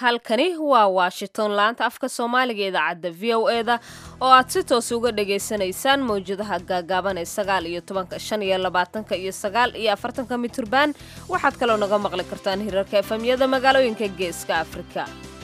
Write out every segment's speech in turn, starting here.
halkani waa washington laanta afka soomaaliga idaacadda v o e da oo aad si toos uga dhagaysanaysaan mawjadaha gaagaaban ee sagaal iyo tobanka shan iyo labaatanka iyo sagaal iyo afartanka miturban waxaad kaloo naga maqli kartaan hirarka efamyada magaalooyinka geeska afrika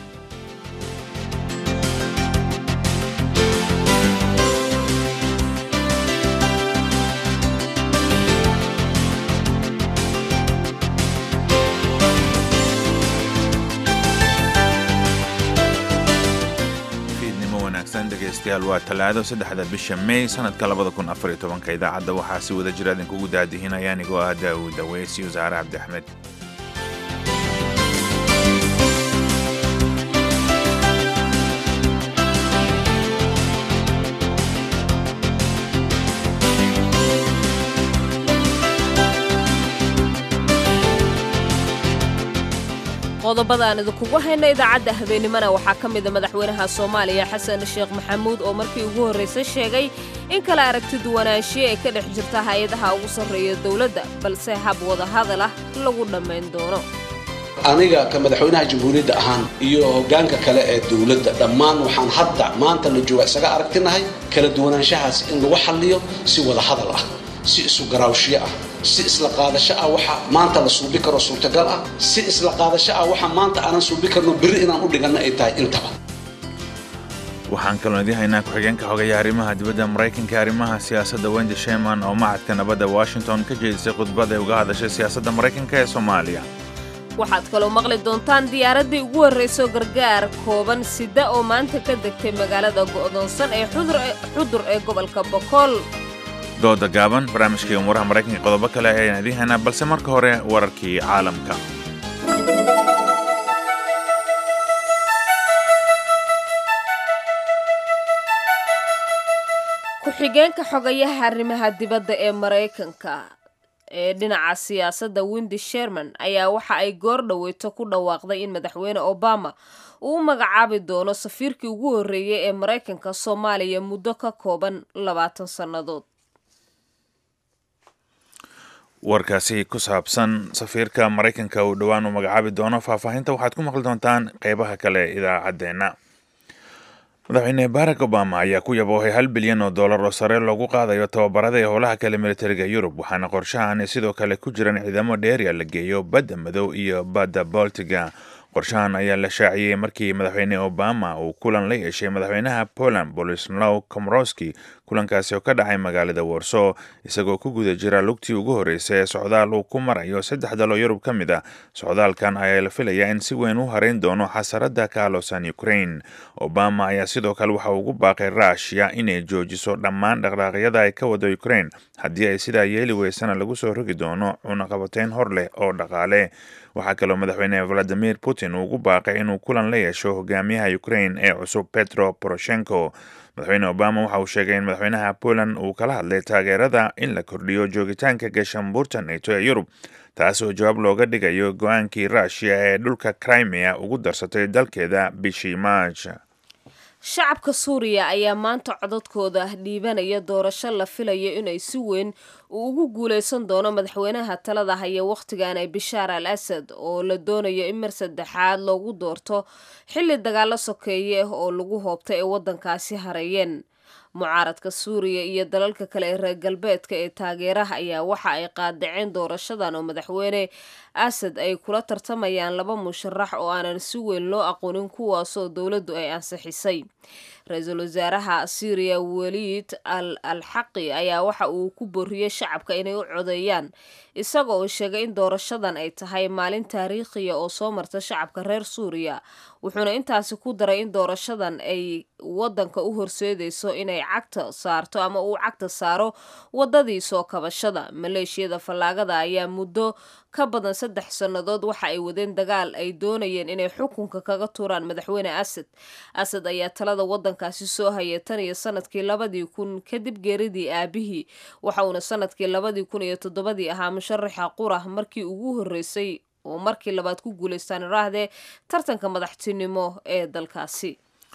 dhegeystayaal waa talaado saddexda bisha may sanadka labada kun afariyo tobanka idaacadda waxaa si wada jira idinkugu daadihinaya anigoo ah daawud daweys iyo saare cabdi axmed qodobada aan idinkugu hayna idaacadda habeenimana waxaa ka mida madaxweynaha soomaaliya xasan sheekh maxamuud oo markii ugu horraysay sheegay in kala aragti duwanaanshiye ee ka dhex jirta hay-adaha ugu sarreeya dowladda balse hab wadahadal ah lagu dhammayn doono aniga ka madaxweynaha jamhuuriyadda ahaan iyo hoggaanka kale ee dowladda dhammaan waxaan hadda maanta la jooga isaga aragtinahay kala duwanaanshahaas in lagu xalliyo si wadahadal ah si isu garaawshiyo ah si isla qaadasho ah waxa maanta la suubi karo suurtagal ah si isla qaadasho ah waxa maanta aanan suubi karno berri inaan u dhiganno ay tahay intaba waxaan kaloo idiin haynaa ku-xigeenka xogeeya arrimaha dibadda maraykanka arrimaha siyaasadda wendy sheman oo macadka nabadda washington ka jeedisay khudbad ay uga hadashay siyaasadda maraykanka ee soomaaliya waxaad kaloo maqli doontaan diyaaraddii ugu horrayso gargaar kooban sida oo maanta ka degtay magaalada go'doonsan ee xudur ee gobolka bokool dooda gaaban barnaamijkii umuuraha maraykanka qodobo kale ayaan idiin haynaa balse marka hore wararkii caalamka ku-xigeenka xogayaha arrimaha dibadda ee maraykanka ee dhinaca siyaasadda windy sherman ayaa waxa ay goor dhaweyto ku dhawaaqday in madaxweyne obama uu u magacaabi doono safiirkii ugu horreeyay ee maraykanka soomaaliya muddo ka kooban labaatan sannadood warkaasi ku saabsan safiirka maraykanka uu dhowaan u magacaabi doono faahfaahinta waxaad ku maqli doontaan qeybaha kale idaacaddeenna madaxweyne barack obama ayaa ku yaboohay hal bilyan oo dollar oo sare loogu qaadayo tababarada ee howlaha kale militariga yurub waxaana qorshahan sidoo kale ku jiran ciidamo dheeriya la geeyo badda madow iyo badda boltiga qorshahan ayaa la shaaciyey markii madaxweyne obama uu kulan la yeeshay madaxweynaha poland bolislow komroski kulankaasi oo ka dhacay magaalada warso isagoo ku guda jira lugtii ugu horreysay ee socdaal uu ku marayo saddex daloo yurub ka mid ah socdaalkan ayaa la filayaa in si weyn u hareyn doono xasaradda ka alosan ukraine obama ayaa sidoo kale waxa ugu baaqay rushya inay joojiso dhammaan dhaqdhaaqyada ay ka wado ukraine haddii ay sidaa yeeli weysana lagu soo rogi doono cunaqabateyn hor leh oo dhaqaale waxaa kaloo madaxweyne valadimir putin uu ugu baaqay inuu kulan la yeesho hogaamiyaha ukraine ee cusub petro poroshenko madaxweyne obama waxa uu sheegay in madaxweynaha poland uu kala hadlay taageerada in la kordhiyo joogitaanka gashambuurta nato ee yurub taas oo jawaab looga dhigayo go-aankii rushia ee dhulka crimea ugu darsatay dalkeeda bishii maaj shacabka suuriya ayaa maanta codadkooda dhiibanaya doorasho la filayo inay si weyn uu ugu guuleysan doono madaxweynaha talada haya wakhtigan ee bishaar al asad oo la doonayo in mar saddexaad loogu doorto xilli dagaalo sokeeye oo lagu hoobtay ay waddankaasi hareeyeen mucaaradka suuriya iyo dalalka kale ee reer galbeedka ee taageeraha ayaa waxa ay qaadaceen doorashadan oo madaxweyne asad ay kula tartamayaan laba musharax oo aanan si weyn loo aqoonin kuwaasoo dowladdu ay ansixisay ra-iisul wasaaraha syriya weliid al alxaqi ayaa waxa uu ku booriyey shacabka inay u codeeyaan isaga oo sheegay in doorashadan ay tahay maalin taariikhiya oo soo marta shacabka reer suuriya wuxuuna intaasi ku daray in doorashadan ay waddanka u horseedayso inay cagta saarto ama uu cagta saaro waddadii soo kabashada maleeshiyada fallaagada ayaa muddo ka badan saddex sannadood waxa ay wadeen dagaal ay doonayeen inay xukunka kaga tuuraan madaxweyne asad asad ayaa talada waddankaasi soo hayay tan iyo sanadkii labadii kun kadib geeridii aabihii waxa uuna sanadkii labadii kun iyo toddobadii ahaa musharaxa qurah markii ugu horreysay oo markii labaad ku guulaystaan iraahdee tartanka madaxtinimo ee dalkaasi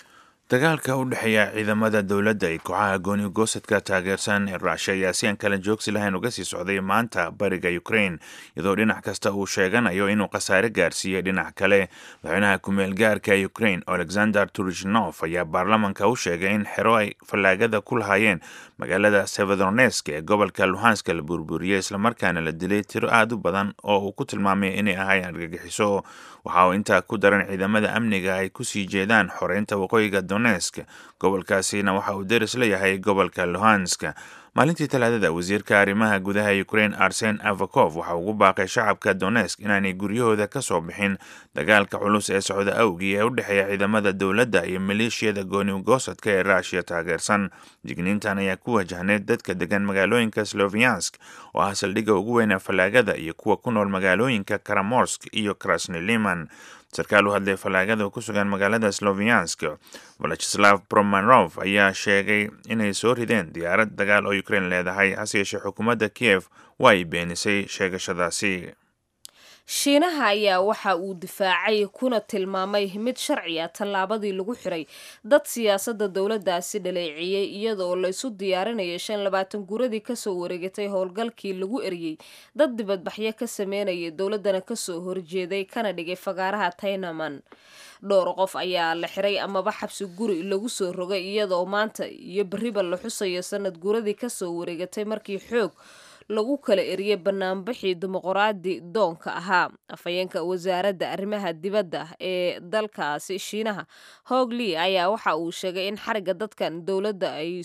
dagaalka u dhexeeya ciidamada dowladda iyo kooxaha gooni goosadka taageersan ee ruusha ayaa si aan kala joogsi lahayn uga sii socday maanta bariga ukraine iyadoo dhinac kasta uu sheeganayo inuu khasaare gaarsiiyey dhinac kale madaxweynaha ku-meel gaarka ukraine alexander turishnof ayaa baarlamanka u sheegay in xero ay fallaagada ku lahaayeen magaalada severonesk ee gobolka luhanska la burburiyey islamarkaana la dilay tiro aada u badan oo uu ku tilmaamay inay ahayn argagixiso waxa uu intaa ku daran ciidamada amniga ay kusii jeedaan xoreynta waqooyiga donesk gobolkaasina waxa uu deris leeyahay gobolka luhansk maalintii talaadada wasiirka arrimaha gudaha ukraine arsen avakov waxa ugu baaqay shacabka donesk inaanay guryahooda ka soo bixin dagaalka culus ee socda awgii ee u dhexeeya ciidamada dowladda iyo maleeshiyada gooni goosadka ee ruushiya taageersan digniintan ayaa ku wajahneyd dadka degan magaalooyinka sloviansk oo ah saldhigga ugu weyna fallaagada iyo kuwa ku nool magaalooyinka karamorsk iyo krasniliman sarkaal u hadlay fallaagada oo ku sugan magaalada sloviansk valachislav promanov ayaa sheegay inay soo rideen diyaarad dagaal oo ukraine leedahay hase yeeshee xukuumadda kiev waa ay beenisay sheegashadaasi shiinaha ayaa waxa uu difaacay kuna tilmaamay mid sharci ah tallaabadii lagu xiray dad siyaasadda dowladdaasi dhaleeciyey iyadaoo la isu diyaarinaya shan labaatan guradii kasoo wareegatay howlgalkii lagu eriyey dad dibadbaxyo ka sameynaya dowladdana kasoo horjeeday kana dhigay fagaaraha taynaman dhowr qof ayaa la xiray amaba xabsi guri lagu soo rogay iyadoo maanta iyo beriba la xusayo sanad guradii kasoo wareegatay markii xoog lagu kala eriyey banaanbixii dimuqraadi doonka ahaa afhayeenka wasaaradda arrimaha dibadda ee dalkaasi shiinaha hogli ayaa waxa uu sheegay in xariga dadkan dowladda ay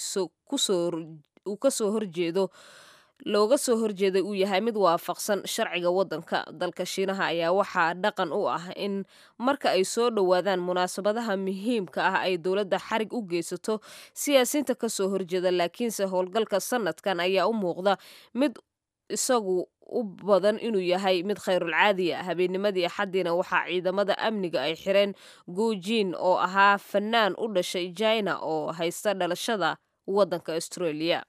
uu kasoo horjeedo looga soo horjeeday uu yahay mid waafaqsan sharciga waddanka dalka shiinaha ayaa waxaa dhaqan u ah in marka ay soo dhowaadaan munaasabadaha muhiimka ah ay dowladda xarig u geysato siyaasiyiinta kasoo horjeeda laakiinse howlgalka sanadkan ayaa u muuqda mid isagu u badan inuu yahay mid khayrulcaadiya habeennimadii axaddiina waxaa ciidamada amniga ay xireen guujin oo ahaa fanaan u dhashay jina oo haysta dhalashada waddanka australia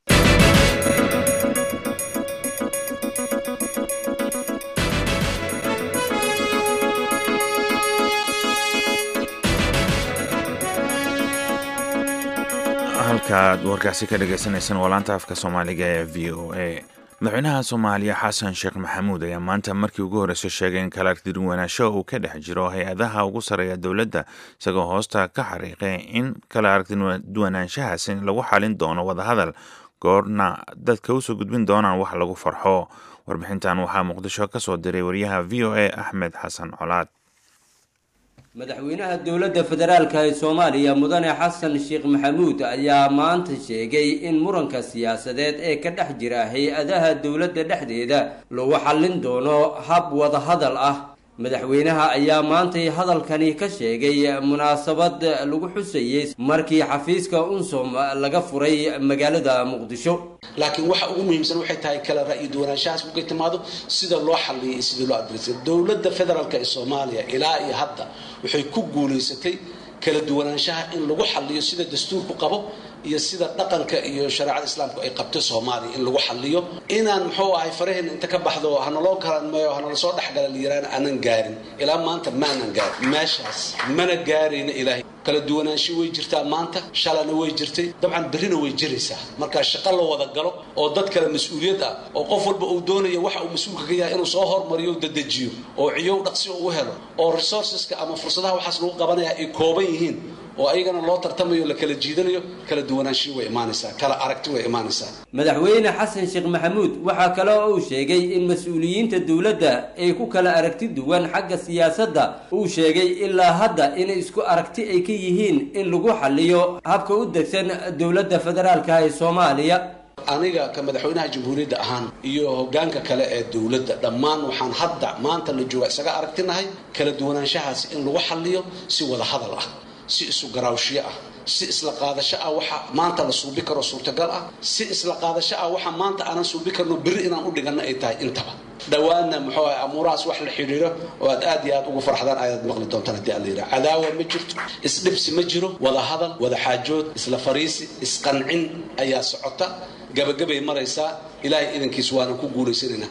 halkaaad warkaasi ka dhagaysanaysaan waa laanta afka soomaaliga ee v o a madaxweynaha soomaaliya xasan sheekh maxamuud ayaa maanta markii ugu horreysay sheegay in kala aragtiduwanaansho uu ka dhex jiro hay-adaha ugu sarreeya dowladda isagoo hoosta ka xariiqay in kala aragtiduwanaanshahaasi lagu xalin doono wadahadal goorna dadka usoo gudbin doonaan wax lagu farxo warbixintan waxaa muqdisho ka soo diray wariyaha v o a axmed xasan colaad madaxweynaha dowladda federaalka ee soomaaliya mudane xasan sheekh maxamuud ayaa maanta sheegay in muranka siyaasadeed ee ka dhex jira hay-adaha dowladda dhexdeeda lagu xallin doono hab wadahadal ah madaxweynaha ayaa maantay hadalkani ka sheegay munaasabad lagu xusayey markii xafiiska unsom laga furay magaalada muqdisho laakiin waxa ugu muhiimsan waxay tahay kala ra'yi duwanaanshahaas markay timaado sida loo xalliyay iyo sidii loo adreysay dowladda federaalk ee soomaaliya ilaa iyo hadda waxay ku guulaysatay kala duwanaanshaha in lagu xalliyo sida dastuurku qabo iyo sida dhaqanka iyo shareecada islaamku ay qabto soomaaliya in lagu xalliyo inaan muxuu ahay faraheenna inta ka baxdo hanaloo kalanmeeyo hanala soo dhexgala layiraan aanan gaarin ilaa maanta maanan gaarin meeshaas mana gaarayna ilaahay kala duwanaansho way jirtaa maanta shalana way jirtay dabcan berrina way jiraysaa markaa shaqo la wada galo oo dad kale mas-uuliyad ah oo qof walba uu doonayo waxa uu mas-uulka ka yahay inuu soo hormariyo o dadejiyo oo ciyow dhaqsi u helo oo resourceska ama fursadaha waxaas lagu qabanaya ay kooban yihiin oo ayagana loo tartamayo la kala jiidanayo kala duwanaanshiyo way imaanaysaa kala aragti way imaanaysaa madaxweyne xasan sheekh maxamuud waxaa kale oo uu sheegay in mas-uuliyiinta dowladda ay ku kala aragti duwan xagga siyaasadda uu sheegay ilaa hadda inay isku aragti ay ka yihiin in lagu xalliyo habka u degsan dowladda federaalka ee soomaaliya aniga ka madaxweynaha jamhuuriyadda ahaan iyo hogaanka kale ee dowladda dhammaan waxaan hadda maanta la jooga isaga aragtinahay kala duwanaanshahaas in lagu xalliyo si wada hadal ah si isu garaawshiyo ah si isla qaadasho ah waxa maanta la suubi karo suurtagal ah si isla qaadasho ah waxa maanta aanan suubi karno berri inaan u dhiganno ay tahay intaba dhowaanna muxuu ahay amuurahaas wax la xidhiidho oo aad aad iyo aad ugu farxdaan ayaad maqli doontaan haddii alla yidhaha cadaawa ma jirto isdhibsi ma jiro wada hadal wada xaajood isla fariisi isqancin ayaa socota gabagabay maraysaa ilaahay idankiis waanan ku guulaysanaynaa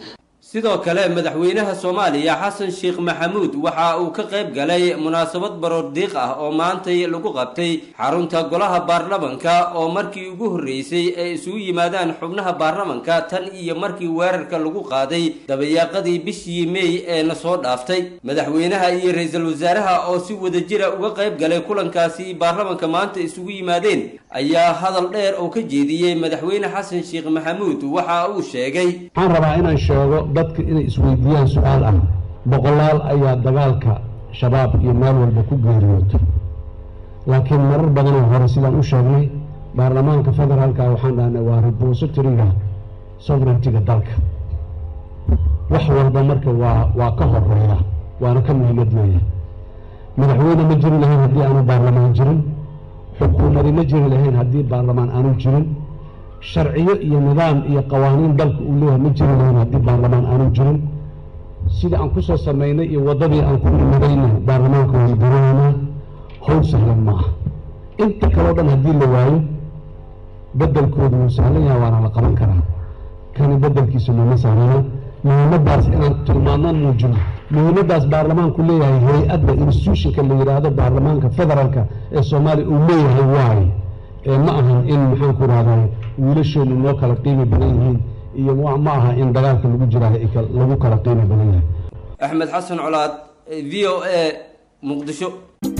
sidoo kale madaxweynaha soomaaliya xasan sheekh maxamuud waxa uu ka qayb galay munaasabad baroordiiq ah oo maantay lagu qabtay xarunta golaha baarlamanka oo markii ugu horreysay ay isugu yimaadaan xubnaha baarlamanka tan iyo markii weerarka lagu qaaday dabayaaqadii bishii meey ee na soo dhaaftay madaxweynaha iyo ra-iisul wasaaraha oo si wadajira uga qayb galay kulankaasi baarlamanka maanta isugu yimaadeen ayaa hadal dheer oo ka jeediyey madaxweyne xasan sheekh maxamuud waxa uu sheegay waxaan rabaa inaan sheego dadka inay isweydiiyaan su-aal ah boqolaal ayaa dagaalka shabaab iyo meel walba ku geeriyootay laakiin marar badanoo hore sidaan u sheegnay baarlamaanka federaalka waxaan dhahnay waa repositoryga sovereigntiga dalka wax walba marka waa waa ka horeeya waana ka muhiimad leeyahay madaxweyne ma jiri lahayn haddii aanu baarlamaan jirin xukuumadi ma jiri lahayn haddii baarlamaan aanu jirin sharciyo iyo nidaam iyo qawaaniin dalka uu leeyahay ma jiri lahayn haddii baarlamaan aanu jirin sidii aan kusoo samaynay iyo waddadii aan ku nimadayna baarlamaanka waan garanaynaa howl sahlan ma aha inta kaleo dhan haddii la waayo beddelkoodu wuu sahlan yahay waana la qaban karaa kani beddelkiisu mama sahlana muhiimadaas inaan tilmaano muujino muhiimadaas baarlamaanku leeyahay hay-adda institutionka la yidhaahdo baarlamaanka federaalka ee soomaaliya uu leeyahay waaye ee ma ahan in maxaan ku rahday wiilashoonu noo kala qiimi badan yihiin iyo ma aha in dagaalka lagu jiraayo lagu kala qiimi badan yahay axmed xasan colaad v o a muqdisho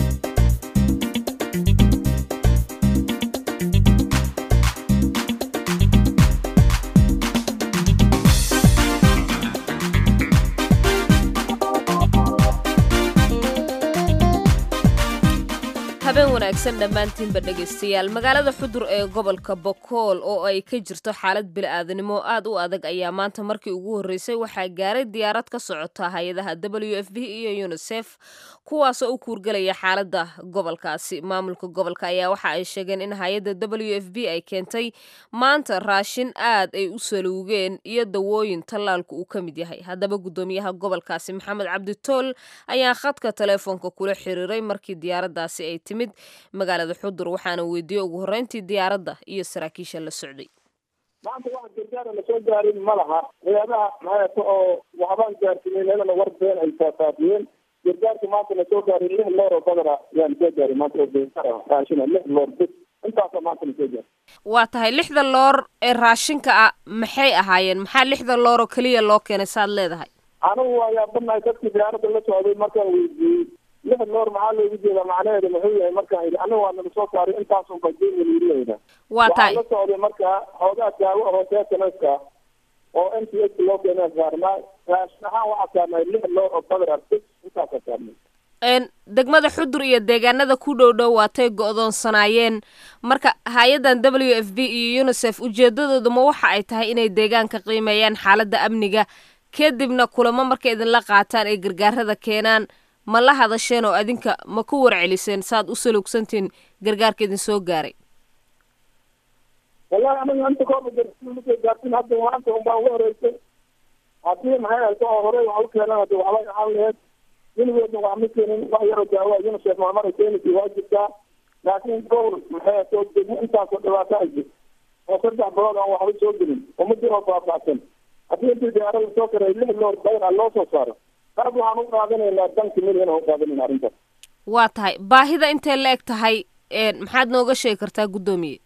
habeen wanaagsan dhammaantiinba dhegaystayaal magaalada xudur ee gobolka bokool oo ay ka jirto xaalad bili-aadanimo aad u adag ayaa maanta markii ugu horreysay waxaa gaaray diyaarad ka socota hay-adaha w f b iyo unisef kuwaasoo u kuurgelaya xaaladda gobolkaasi maamulka gobolka ayaa waxa ay sheegeen in hay-adda w f b ay keentay maanta raashin aad ay u saluugeen iyo dawooyin tallaalku uu ka mid yahay haddaba guddoomiyaha gobolkaasi maxamed cabditool ayaa khadka teleefoonka kula xiriiray markii diyaaraddaasi ay timid magaalada xudur waxaana weydiiyey ugu horreyntii diyaaradda iyo saraakiisha la socday maanta wax gargaara lasoo gaarin ma laha hay-adaha maxayata oo waxbaan gaarsiinen iyadana war been ay faafaafiyeen gargaarka maanta lasoo gaaray lix loor oo badana ayaa lasoo gaaray maanta oo gargaar ah raashina lix loor bis intaasa maanta lasoo gaaray waa tahay lixda loor ee raashinka ah maxay ahaayeen maxaa lixda loor oo keliya loo keenay saad leedahay anigu waa yaabanahay dadkii diyaaradda la socday markaan weydiiyey lix loor maxaa loogu jeedaa macnaheeda muxuu yahay markaan yidhi aniga waa naga soo saaray intaasun bajeelayda waa tahay waxaa la socday markaa xoogaa daawo hooseetanaska oo n t h loo keenaa saarnaa raashin ahaan waxaa saarnay lix loor oo badar bis intaasa saarnay degmada xudur iyo deegaanada ku dhow dhow waatay go-doonsanaayeen marka hay-addan w f b iyo unisef ujeedadooduma waxa ay tahay inay deegaanka qiimeeyaan xaaladda amniga kadibna kulamo markay idinla qaataan ay gargaarada keenaan ma la hadasheen oo adinka ma ku warceliseen saaad u saluugsantiin gargaarka idin soo gaaray wallahi aniga inta kooba garmasoo gaarsin hadda maanta unbaa ugu horeysay haddii maxay hayto oo horey wax u keenan hadi waxbay ahaan laheyd weligoodna wax ma keenin wax yaroo daawa unisef maamara keenisi waa jirtaa laakiin gobol maxay hayto degmo intaasoo dhibaato ay jirto oo saddex bilood aan waxba soo gelin oo ma jiroo baabacsan haddii intii diyaarada soo karay lix loor bayr a loo soo saaro taas waxaan u qaadanaynaa danki milyan u qaadanayna arrintaas waa tahay baahida intay la eg tahay maxaad nooga sheegi kartaa guddoomiye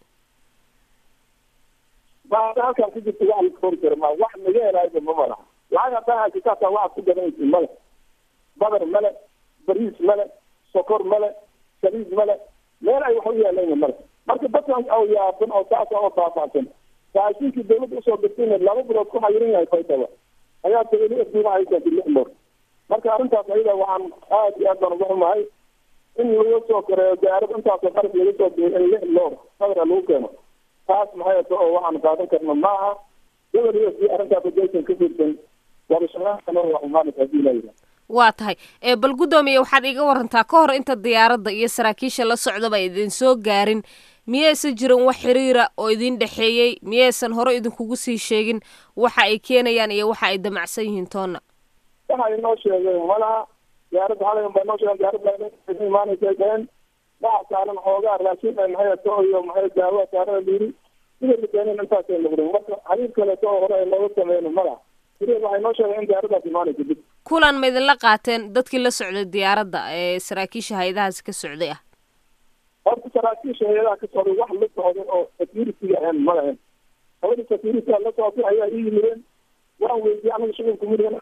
baahida halkaan ku jirta wax la koori kara ma wax naga helaayba ma malaha lacag haddaan haysataa waxaad ku gadanaysa male badar male bariis male sokor male saliid male meel ay wax u yeelayna male marka dadkan oo yaaban oo saasa oo faafaasan raashinkii dawladda usoo dirtayna laba bilood ku xayiran yahay faydaba ayaa tagali afdiina ay keentay lix loor marka arrintaas ayada waxaan aad iyo aad baan uga xumahay in laga soo kareeyo diyaarad intaasoo qarab laga soo biyo in lix loor sadra lagu keeno taas maxay ato oo waxaan qaadan karna maaha gobol u s b arrintaas adaysan ka fiirsan waabashaqaaanwaxumaanad hadii laa yidhaha waa tahay bal guddoomiye waxaad iga warantaa ka hor inta diyaaradda iyo saraakiisha la socdaba idin soo gaarin miyaysan jirin wax xiriira oo idin dhexeeyey miyaysan hore idinkugu sii sheegin waxa ay keenayaan iyo waxa ay damacsan yihiin toonna waxa inoo sheegeen malaha diyaaradda xalayan baa inoo sheegen diyaaradda imaanaysa keen waxa saaran xoogaa raashin maxay ato iyo maxay daawa saaran layiri sida la keenin intaasay noqdeen marka xiriir kaleeto oo hore ay nooga sameyn malaha beriya waxay noo sheegeen in diyaaradaas imaanaysa dib kulan ma idinla qaateen dadkii la socday diyaaradda ee saraakiisha hay-adahaasi ka socday ah horta saraakiisha hay-adaha ka socday wax la socday oo security ahayn ma lahayn labada security la socotay ayaa ii yimideen waan weydiyey anaga shughulka midigan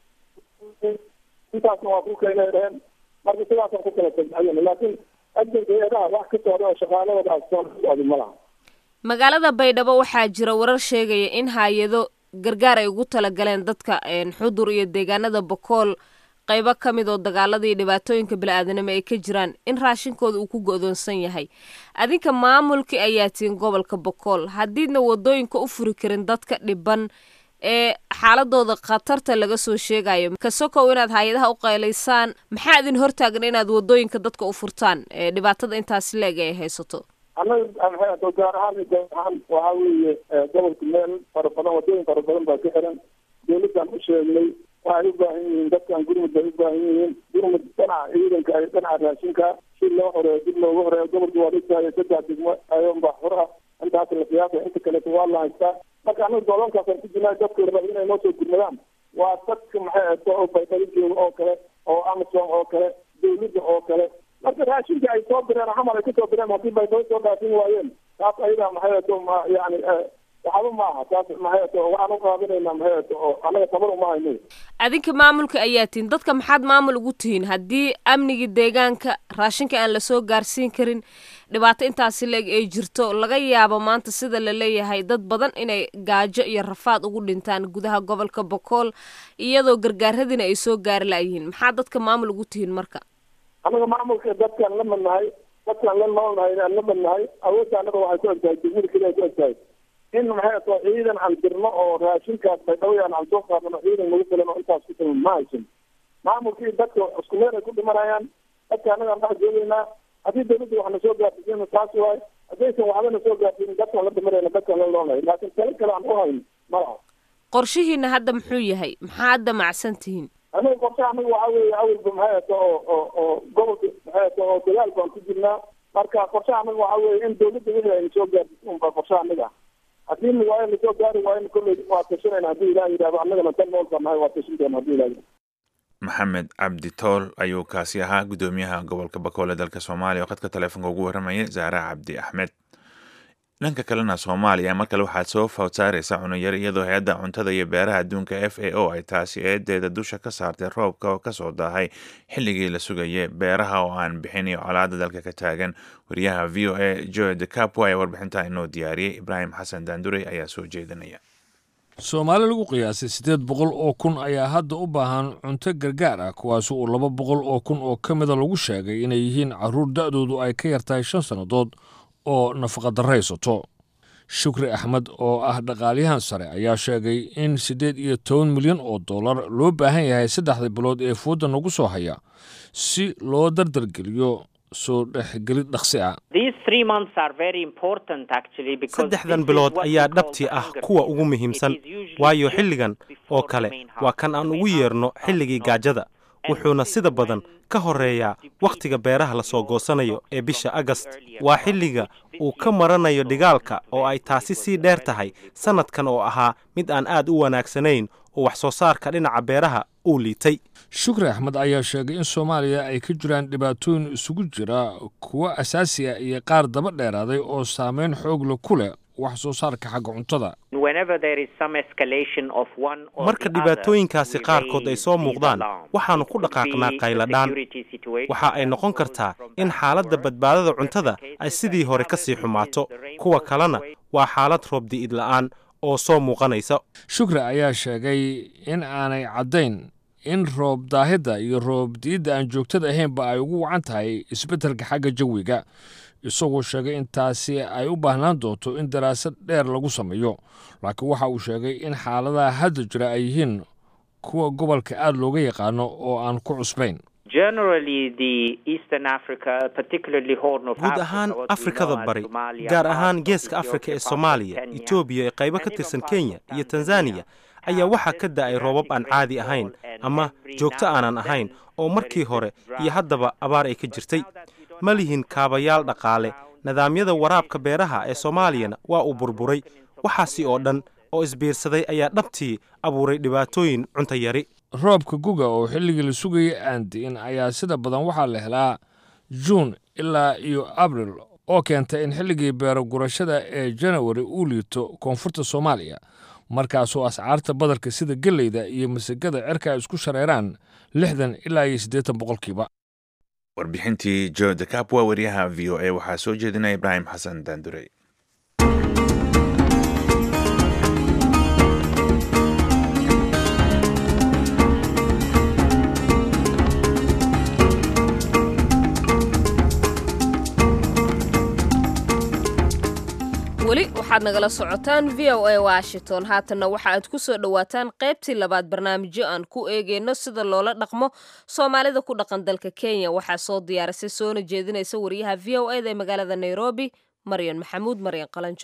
intaasna waa ku keenay dhaheen marka sidaasaan ku kala tagcayana laakiin ajanka hay-adaha wax ka socda oo shaqaaladoodaas soo socday ma laha magaalada baydhabo waxaa jira warar sheegaya in hay-ado gargaar ay ugu talagaleen dadka xudur iyo deegaanada bokool qaybo ka mid oo dagaalada iyo dhibaatooyinka bili-aadanimo ay ka jiraan in raashinkooda uu ku go-doonsan yahay adinka maamulkii ayaa tihin gobolka bokool haddiidna wadooyinka u furi karin dadka dhiban ee xaaladooda khatarta laga soo sheegayo kasokow inaad hay-adaha u qaylaysaan maxaa idin hortaagan inaad wadooyinka dadka u furtaan ee dhibaatada intaasi leeg ay haysato anaga gaar ahaan gaar ahaan waxaa weeye gobolka meel fara badan wadooyin fara badan baa ka xiran dawladdan u sheegnay waxay u baahan yihiin dadkan gurmud bay u baahan yihiin gurmud dhinaca ciidanka iyo dhinaca raashinka si loo horeeyo dib loogu horeeyo gobolka waa dhigtahay saddex degmo ayonba hor ah intaas la qiyaasa inta kaleeto waa la haystaa marka anaga gobolkaasaan ku jirnaa dadka raba inay noo soo gurmadaan waa dadka maxay ahto oo baydhabo jooga oo kale oo amazon oo kale dawladda oo kale marka raashinka ay soo direen xamar ay kasoo direen haddii baydhabo soo dhaafin waayeen taas ayadaa maxay ahto ma yani waxba ma aha taas maxay ahto waxaan u qaadanaynaa maxay ahto oo anaga tabar uma hayno adinka maamulka ayaa tihin dadka maxaad maamul ugu tihiin haddii amnigii deegaanka raashinka aan lasoo gaarsiin karin dhibaato intaasi leeg ay jirto laga yaabo maanta sida la leeyahay dad badan inay gaajo iyo rafaad ugu dhintaan gudaha gobolka bokool iyadoo gargaaradiina ay soo gaari laayihiin maxaa dadka maamul ugu tihiin marka anaga maamulka dadkaan la madnahay dadkaan la noolnahay aan la madnahay awoodda anaga waxay ku egtahay degmada keliya ku egtahay in maxay ato ciidan aan dirno oo raashinkaas baydhawayaan aan soo qaadano ciidan nagu filan oo intaas ku filan ma haysan maamulkii dadka isku meel ay ku dhimanayaan dadka anaga aan dhex joogeynaa haddii dawladda wax na soo gaarsiisana taas waay haddaysan waxba na soo gaarsiinin dadkaan la dhimanayna dadkaan la noolnahay laakiin talo kale aan u hayno malaha qorshihiina hadda muxuu yahay maxaa hadda macsan tihiin anaga qorshe anaga waxaa weeye awalba maxay ato oo oo oo gobolka maxay ato oo dagaal baan ku jirnaa marka qorshe anaga waxaa weeye in dawladda wixii ayna soo gaarsiisin unbaa qorshe anaga ah haddii na waayo nasoo gaari waayo kolley waa tashanayna haddii ilaah yidhahdo annagana tan nool baan nahay waa tashan doona haddii ilaah yidhahdo maxamed cabdi tool ayuu kaasi ahaa guddoomiyaha gobolka bakoole dalka soomaaliya oo khadka taleefonka ugu warramayay zaara cabdi axmed dhanka kalena soomaaliya mar kale waxaad soo fawd saaraysa cunuyar iyadoo hay-adda cuntada iyo beeraha adduunka f a o ay taasi eedeeda dusha ka saartay roobka oo kasoo daahay xilligii la sugayay beeraha oo aan bixin iyo colaada dalka ka taagan wariyaha v o a joe de capo ayaa warbixintaa inoo diyaariyey ibraahim xasan daandurey ayaa soo jeedinaya soomaali lagu qiyaasay siddeed boqol oo kun ayaa hadda u baahan cunto gargaar ah kuwaas uu laba boqol oo kun oo ka mida lagu sheegay inay yihiin carruur da'doodu ay ka yartahay shan sannadood oo nafaqadarraysato shukri axmed oo ah dhaqaalyahan sare ayaa sheegay in siddeed iyo toban milyan oo dollar loo baahan yahay saddexda bilood ee fuudda nagu soo haya si loo dardargeliyo soo dhexgelid dhaqsi ah saddexdan bilood ayaa dhabtii ah kuwa ugu muhiimsan waayo xilligan oo kale waa kan aan ugu yeerno xilligii gaajada wuxuuna sida badan ka horeeyaa wakhtiga beeraha la soo goosanayo ee bisha agast waa xilliga uu ka maranayo dhigaalka oo ay taasi sii dheer tahay sannadkan oo ahaa mid aan aad u wanaagsanayn oo wax soo saarka dhinaca beeraha uu liitay shukri axmed ayaa sheegay in soomaaliya ay ka jiraan dhibaatooyin isugu jira kuwo asaasi ah iyo qaar daba dheeraaday oo saameyn xoogla ku leh wax soo saarka xagga cuntada marka dhibaatooyinkaasi qaarkood ay soo muuqdaan waxaannu ku dhaqaaqnaa qayladhaan waxa ay noqon kartaa in xaaladda badbaadada cuntada ay sidii hore ka sii xumaato kuwa kalena waa xaalad roobdi'id la'aan oo soo muuqanaysa shukri ayaa sheegay in aanay caddayn in roob daahidda iyo roob di'idda aan joogtada ahaynba ay ugu wacan tahay isbeddelka xagga jawiga isagoo sheegay in taasi ay u baahnaan doonto in daraasad dheer lagu sameeyo laakiin waxa uu sheegay in xaaladaha hadda jira ay yihiin kuwa gobolka aad looga yaqaano oo aan ku cusbayn guud ahaan afrikada bari gaar ahaan geeska afrika ee soomaaliya etoobiya ee qaybo ka tirsan kenya iyo tanzaniya ayaa waxaa ka da'ay roobab aan caadi ahayn ama joogto aanan ahayn oo markii hore iyo haddaba abaar ay ka jirtay ma lihin kaabayaal dhaqaale nidaamyada waraabka beeraha ee soomaaliyana waa uu burburay waxaasi oo dhan oo isbiirsaday ayaa dhabtii abuuray dhibaatooyin cunto yari roobka guga oo xilligii la sugayay aan di'in ayaa sida badan waxaa la helaa juun ilaa iyo abril oo keenta in xilligii beero gurashada ee janawari uu liito koonfurta soomaaliya markaasoo ascaarta badarka sida gelleyda iyo masagada cerka ay isku shareeraan lixdan ilaa iyo siddeetan boqolkiiba warbixintii jo decapwa wariyaha v o a waxaa soo jeedinaya ibraahim xasan daandurey weli waxaad nagala socotaan v o a washington haatanna waxa aad ku soo dhowaataan qaybtii labaad barnaamijyo aan ku eegeyno sida loola dhaqmo soomaalida ku dhaqan dalka kenya waxaa soo diyaarisay soona jeedinaysa wariyaha v o eda ee magaalada nairobi maryan maxamuud maryan qalanjo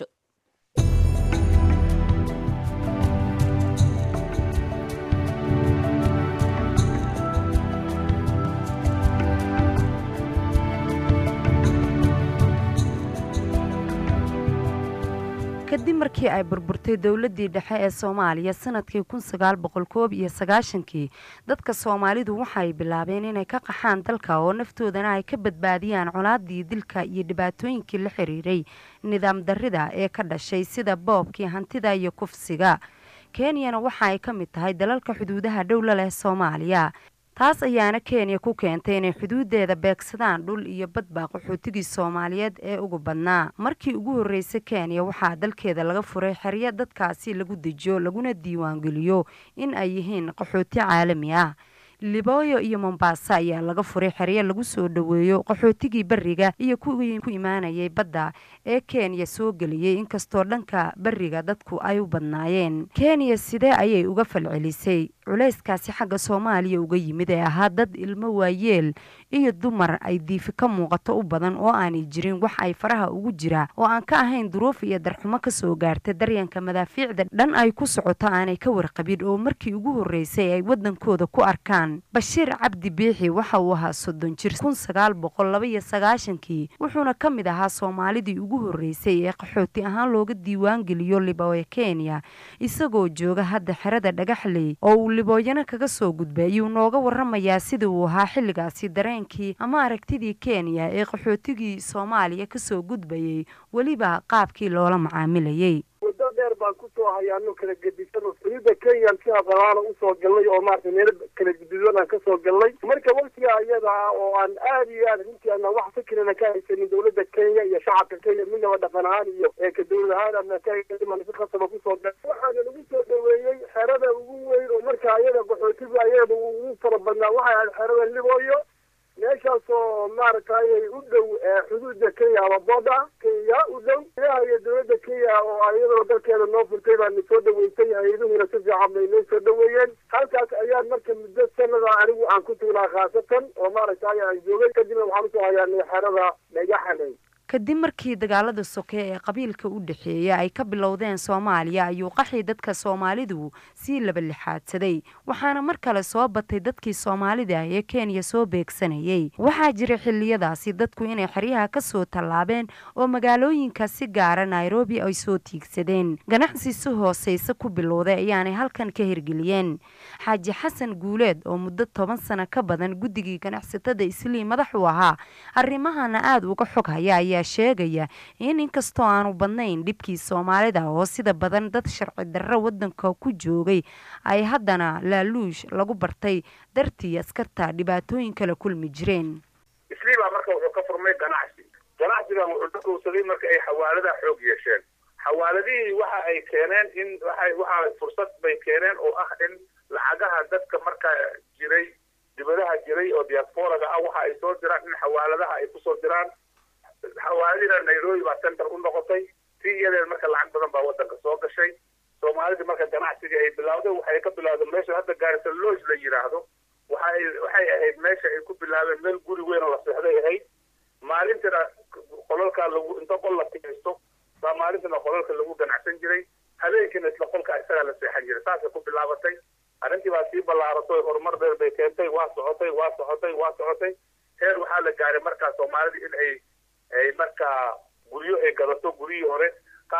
kadib markii ay burburtay dowladdii dhexe ee soomaaliya sanadkii kun sagaal boqol koob iyo sagaashankii dadka soomaalidu waxay bilaabeen inay ka qaxaan dalka oo naftoodana ay ka badbaadiyaan colaadii dilka iyo dhibaatooyinkii la xiriiray nidaam darrida ee ka dhashay sida boobkii hantida iyo kufsiga kenyana waxa ay ka mid tahay dalalka xuduudaha dhowla leh soomaaliya taas ayaana kenya ku keentay inay xuduudeeda beegsadaan dhul iyo badbaa qaxootigii soomaaliyeed ee ugu badnaa markii ugu horreysay kenya waxaa dalkeeda laga furay xeryo dadkaasi lagu dejiyo laguna diiwaangeliyo in ay yihiin qaxooti caalami ah libooyo iyo mombasa ayaa laga furay xeryo lagu soo dhoweeyo qaxootigii beriga iyo kuwii ku imaanayay badda ee kenya soo geliyey inkastoo dhanka beriga dadku ay u badnaayeen kenya sidee ayay uga falcelisay culayskaasi xagga soomaaliya uga yimid ee ahaa dad ilmo waayeel iyo dumar ay diifi ka muuqato u badan oo aanay jirin wax ay faraha ugu jira oo aan ka ahayn duruuf iyo darxumo kasoo gaarta daryanka madaafiicda dhan ay ku socoto aanay ka warqabin oo markii ugu horreysay ay waddankooda ku arkaan bashiir cabdi biixi waxa uu ahaa soddon jir kun sagaal boqol laba iyo sagaashankii wuxuuna ka mid ahaa soomaalidii ugu horreysay ee qaxooti ahaan looga diiwaan geliyo libooyo kenya isagoo jooga hadda xerada dhagaxley oo uu libooyana kaga soo gudbay ayuu nooga waramayaa sida uu ahaa xilligaasi dareenkii ama aragtidii kenya ee qaxootigii soomaaliya kasoo gudbayay weliba qaabkii loola macaamilayay muddo dheer baan kusoo hayaano kala gedisan oo sunida kenyan si aqalaana usoo galnay oo maarata meelo kala gududan aan kasoo galnay marka waktiga ayada ah oo aan aada iyo aad runtii ana wax fikirana ka haysanin dawladda kenya iyo shacabka kenya midnaba dhaqan ahaan iyo ka dawlad ahaan ana ka haysanin si khasaba kusoo gal waxaana lagu soo dhaweeyey xerada ugu weyn oo marka ayada qaxootiga ayada ugu fara badnaa waxay ahayd xerada libooyo meeshaasoo maaragtay u dhow xuduudda kenya ama booda kenya u dhow ilaha iyo dawladda kenya oo ayadoo dalkeeda noo furtay baana soo dhaweysay hay-aduhuna si fiican bay noo soo dhaweeyeen halkaas ayaan marka muddo sanada anigu aan ku tuulaa khaasatan oo maaragtay aan joogay kadibna waxaan usoo hayaanay xerada dhagaxanay kadib markii dagaalada soke ee qabiilka u dhexeeya ay ka bilowdeen soomaaliya ayuu qaxii dadka soomaalidu sii laba lixaadsaday waxaana mar kale soo batay dadkii soomaalida ee kenya soo beegsanayay waxaa jira xiliyadaasi dadku inay xeryaha kasoo tallaabeen oo magaalooyinka si gaara nairobi ay soo tiigsadeen ganacsi si hooseyse ku bilowday ayaanay halkan ka hirgeliyeen xaaji xasan guuleed oo muddo toban sano ka badan guddigii ganacsatada islii madax u ahaa arrimahana aada uga xog haya ayaa sheegaya in inkastoo aanu badnayn dhibkii soomaalida oo sida badan dad sharci darro wadanka ku joogay ay haddana laaluush lagu bartay dartii askarta dhibaatooyin kala kulmi jireen isliibaa marka wuxuu ka furmay ganacsi ganacsigan wuxuu ka kowsaday marka ay xawaaladaha xoog yeesheen xawaaladihii waxa ay keeneen in waxa waxa fursad bay keeneen oo ah in lacagaha dadka marka jiray dibadaha jiray oo diasporaga ah waxa ay soo diraan in xawaaladaha ay kusoo diraan xawaaladina nairobi baa center u noqotay si iyadeed marka lacag badan baa wadanka soo gashay soomaalida marka ganacsiga ay bilawday waxay ka bilawday meesha hadda gaarisa lodge la yidhaahdo waxay waxay ahayd meesha ay ku bilaabeen meel guri weyn oo la seexday ahayd maalintina qolalkaa lagu inta qol la tigaysto baa maalintina qolalka lagu ganacsan jiray habeenkiina isla qolka isagaa la seexan jiray saasay ku bilaabatay arrintii baa sii ballaaratay horumar dheer bay keentay waa socotay waa socotay waa socotay heer waxaa la gaaray markaa soomaalida in ay ay markaa guryo ay gadato guryihii hore qaar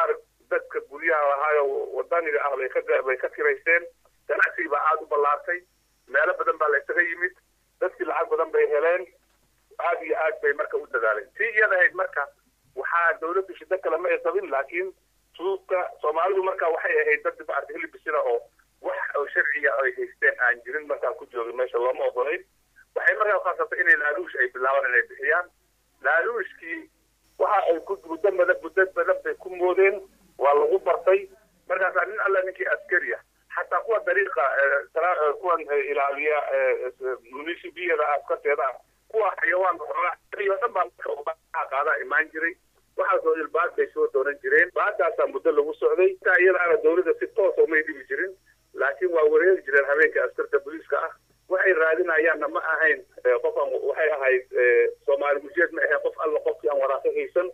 dadka guryaha ahaayo wadaniga ah bay ka bay ka kiraysteen ganacsigii baa aada u ballaartay meelo badan baa la isaga yimid dadkii lacag badan bay heleen aada iyo aad bay marka u dadaaleen tii iyada ahayd marka waxaa dawladdu shida kale ma ay qabin laakiin suuqka soomaalidu marka waxay ahayd dad maarata hilibisina oo wax oo sharciga ay haysteen aan jirin markaa ku joogin meesha looma ogolayn waxay markaa khaasatay inay laaluush ay bilaabaan inay bixiyaan laaluushkii waxa ay ku muddo badan muddo badan bay ku moodeen waa lagu bartay markaasaa nin alla ninkii askari ah xataa kuwa dariiqa kuwan ilaaliya municipiyada askarteeda ah kuwa xayawaan oo dhan baa marka qaadaa imaan jiray waxaasoo ilbaad bay soo doonan jireen baadaasaa muddo lagu socday intaa iyadaana dawladda si toosa umay dhibi jirin laakiin waa wareegi jireen habeenka askarta booliiska ah waxay raadinayaanna ma ahayn qof aan waxay ahayd soomaali mujeed ma ahayn qof alla qofkii aan waraaqo haysan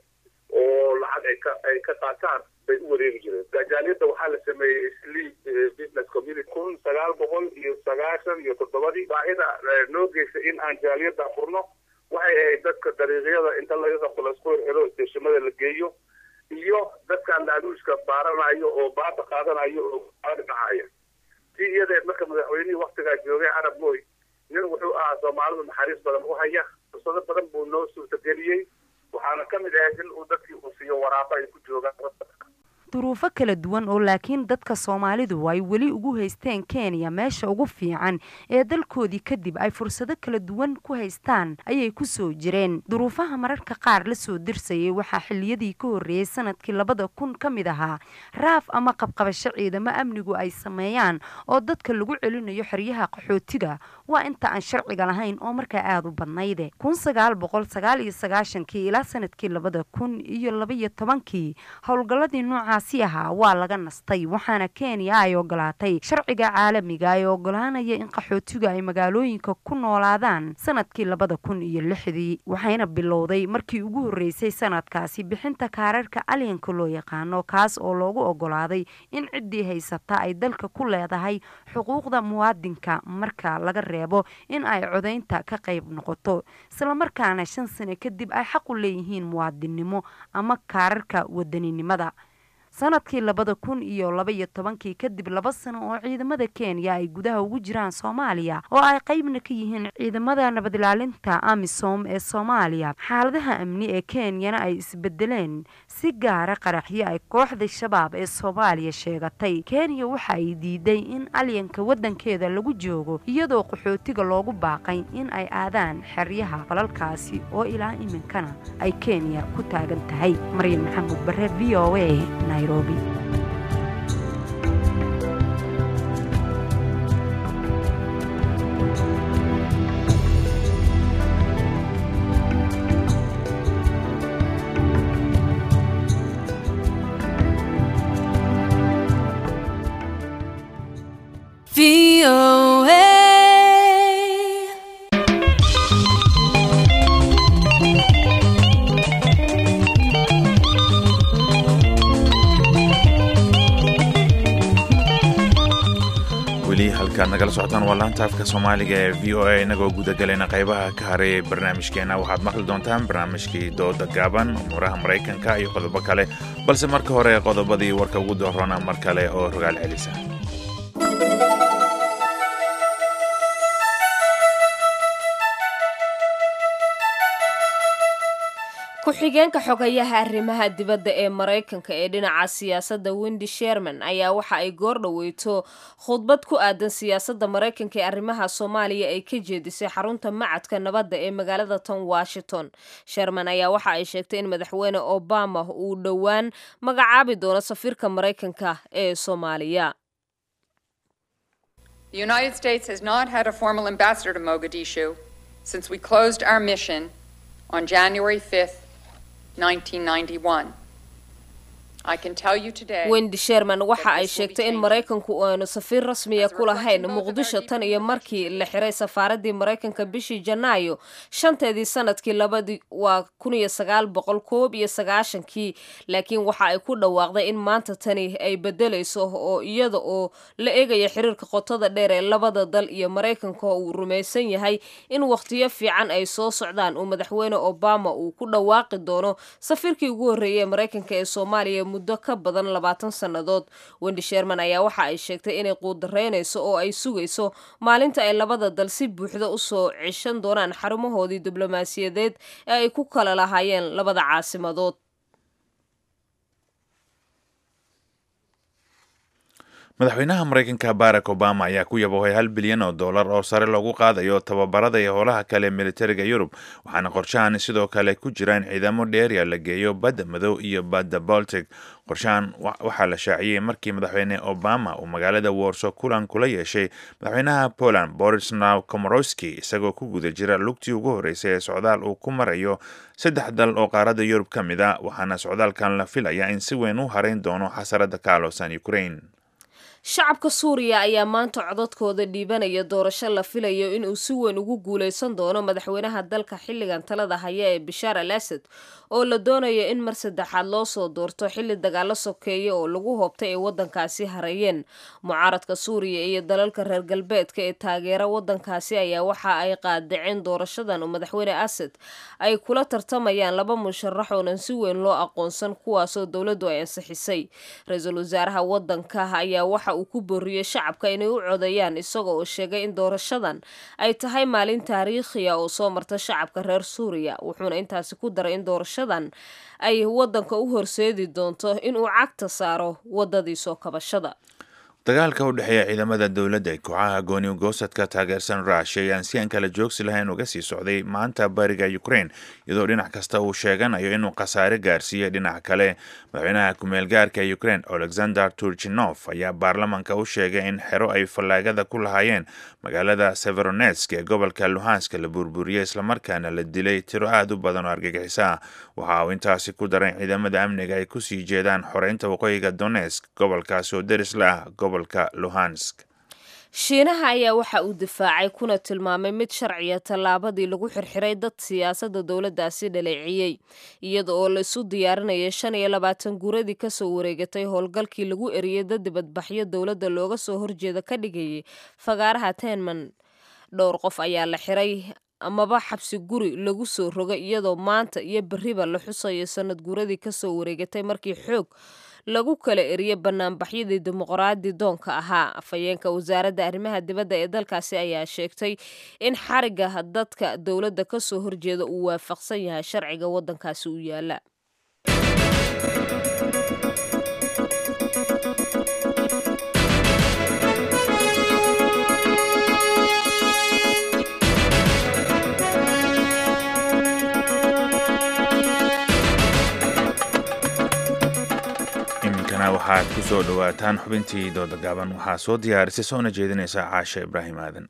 oo lacag ay ka ay ka qaataan bay u wareegi jireen gajaaliyadda waxaa la sameeyey sleep business community kun sagaal boqol iyo sagaashan iyo toddobadii baahida noo geysa in aan jaaliyadda furno waxay ahayd dadka dariiqyada inta laga qabto laisku xiro isteeshimada la geeyo iyo dadkan laaluushka baaranayo oo baada qaadanayo oo dhacaya tii iyadeed marka madaxweynihii waktigaa joogay carab mooy nin wuxuu ahaa soomaalidu naxariis badan u haya fursado badan buu noo suurtageliyey waxaana ka mid ahayd in uu dadkii uu siiyo waraaqo ay ku joogaan duruufo kala duwan oo laakiin dadka soomaalidu ay weli ugu haysteen kenya meesha ugu fiican ee dalkoodii kadib ay fursado kala duwan ku haystaan ayay kusoo jireen duruufaha mararka qaar lasoo dirsayay waxaa xiliyadii ka horreeyey sanadkii labada kun ka mid ahaa raaf ama qabqabasho ciidamo amnigu ay sameeyaan oo dadka lagu celinayo xeryaha qaxootiga waa inta aan sharciga lahayn oo markaa aada u badnayde kun sagaal boqol sagaal iyo sagaashankii ilaa sanadkii labada kun iyo labaiyo tobankii howlgalladii noocaas ahaa waa laga nastay waxaana kenya ay ogolaatay sharciga caalamiga ee ogolaanaya in qaxootigu ay magaalooyinka ku noolaadaan sanadkii labada kun iyo lixdii waxayna bilowday markii ugu horreysay sanadkaasi bixinta kaararka alyanka loo yaqaano kaas oo loogu ogolaaday in ciddii haysata ay dalka ku leedahay xuquuqda muwaadinka marka laga reebo in ay codaynta ka qayb noqoto islamarkaana shan sano kadib ay xaq u leeyihiin muwaadinnimo ama kaararka wadaninimada sanadkii labada kun iyo labaiyo tobankii kadib laba sano oo ciidamada kenya ay gudaha ugu jiraan soomaaliya oo ay qeybna ka yihiin ciidamada nabadilaalinta amisom ee soomaaliya xaaladaha amni ee kenyana ay isbedeleen si gaara qaraxyo ay kooxda shabaab ee soomaaliya sheegatay kenya waxa ay diiday in alyanka wadankeeda lagu joogo iyadoo qaxootiga loogu baaqay in ay aadaan xeryaha falalkaasi oo ilaa iminkana ay kenya ku taagan tahay maryam maxamuud bare v o a nairobi weli halkaad nagala socotaan waa laanta afka soomaaliga ee v o a inagoo gudagelayna qaybaha ka haray barnaamijkeena waxaad maqli doontaan barnaamijkii dooda gaaban umuuraha maraykanka iyo qodobo kale balse marka hore qodobadii warka ugu doorona mar kale oo rogaal celisa ku-xigeenka xogayaha arrimaha dibadda ee maraykanka ee dhinaca siyaasadda wendi sherman ayaa waxa ay goor dhoweyto khudbad ku aadan siyaasadda maraykanka ee arrimaha soomaaliya ay ka jeedisay xarunta macadka nabadda ee magaalada tan washington sherman ayaa waxa ay sheegtay in madaxweyne obama uu dhowaan magacaabi doono safiirka maraykanka ee soomaaliya The United States has not had a formal ambassador to Mogadishu since we closed our mission on January 5th, 1991. I can tell you today. wendi sherman waxa ay sheegtay in maraykanku aanu safiir rasmiya ku lahayn muqdisho tan iyo markii la xiray safaaradii maraykanka bishii janaayo shanteedii sanadkii labadii waa kun iyo sagaal boqol koob iyo sagaashankii laakiin waxa ay ku dhawaaqday in maanta tani ay bedelayso oo iyada oo la eegaya xiriirka qotada dheer ee labada dal iyo maraykanka uu rumaysan yahay in wakhtiyo fiican ay soo socdaan uu madaxweyne obama uu ku dhawaaqi doono safiirkii ugu horreeyay ee maraykanka ee soomaaliya muddo ka badan labaatan sannadood wendi sherman ayaa waxa ay sheegtay inay quudareynayso oo ay sugayso maalinta ay labada dal si buuxda usoo ceshan doonaan xarumahoodii diblomaasiyadeed ee ay ku kala lahaayeen labada caasimadood madaxweynaha maraykanka barack obama ayaa ku yaboohay hal bilyan oo dollar oo sare loogu qaadayo tababarada iyo howlaha kale militariga yurub waxaana qorshahan sidoo kale ku jira in ciidamo dheeriya la geeyo badda madow iyo badda baltic qorshahan waxaa la shaaciyey markii madaxweyne obama uu magaalada warso kulan kula yeeshay madaxweynaha poland borisnaw komorowski isagoo ku guda jira lugtii ugu horreysay ee socdaal uu ku marayo saddex dal oo qaaradda yurub ka mid a waxaana socdaalkan la filaya in si weyn u harayn doono xasarada ka aloosan ukraine shacabka suuriya ayaa maanta codadkooda dhiibanaya doorasho la filayo inuu si weyn ugu guuleysan doono madaxweynaha dalka xilligan talada haya ee bashaar al asad oo la doonayo in mar saddexaad loo soo doorto xilli dagaalo sokeeya oo lagu hoobtay ay waddankaasi harayeen mucaaradka suuriya iyo dalalka reer galbeedka ee taageera waddankaasi ayaa waxa ay qaadaceen doorashadan oo madaxweyne asad ay kula tartamayaan laba musharax oonan si weyn loo aqoonsan kuwaasoo dowladdu ay ansixisay ra-iisul wasaaraha waddanka ayaa waxa uu ku booriyey shacabka inay u codeeyaan isagoo uu sheegay in doorashadan ay tahay maalin taariikhiya oo soo marta shacabka reer suuriya wuxuuna intaasi ku daray in doorashadan ay waddanka u horseedi doonto inuu cagta saaro waddadii soo kabashada dagaalka u dhexeeya ciidamada dowladda ee kooxaha gooni goosadka taageersan ruushia ayaan si aan kala joogsi lahayn uga sii socday maanta bariga ukraine iyadoo dhinac kasta uu sheeganayo inuu khasaare gaarsiiyey dhinac kale madaxweynaha ku-meel gaarka ee ukraine alexander turchinof ayaa baarlamanka u sheegay in xero ay fallaagada ku lahaayeen magaalada severonetsk ee gobolka luhanska la burburiyey islamarkaana la dilay tiro aada u badan oo argagixisa ah waxa uu intaasi ku daray ciidamada amniga ay kusii jeedaan xoreynta waqooyiga donetsk gobolkaasi oo deris la ah gobolka luhansk shiinaha ayaa waxa uu difaacay kuna tilmaamay mid sharciya tallaabadii lagu xirxiray dad siyaasadda dowladdaasi dhaleeciyey iyada oo laisu diyaarinaya shan iyo labaatan guuradii kasoo wareegatay howlgalkii lagu eriyey dad dibadbaxyo dowladda looga soo horjeeda ka dhigayay fagaaraha tenman dhowr qof ayaa la xiray amaba xabsi guri lagu soo rogay iyadoo maanta iyo beriba la xusayo sanad guuradii kasoo wareegatay markii xoog lagu kala eriyey banaanbaxyadii dimuqraadi doonka ahaa afhayeenka wasaaradda arrimaha dibadda ee dalkaasi ayaa sheegtay in xariga dadka dowladda kasoo horjeeda uu waafaqsan yahay sharciga waddankaasi u yaala waxaad ku soo dhowaataan xubintii dooda gaaban waxaa soo diyaarisay soona jeedinaysa caashe ibraahim aadan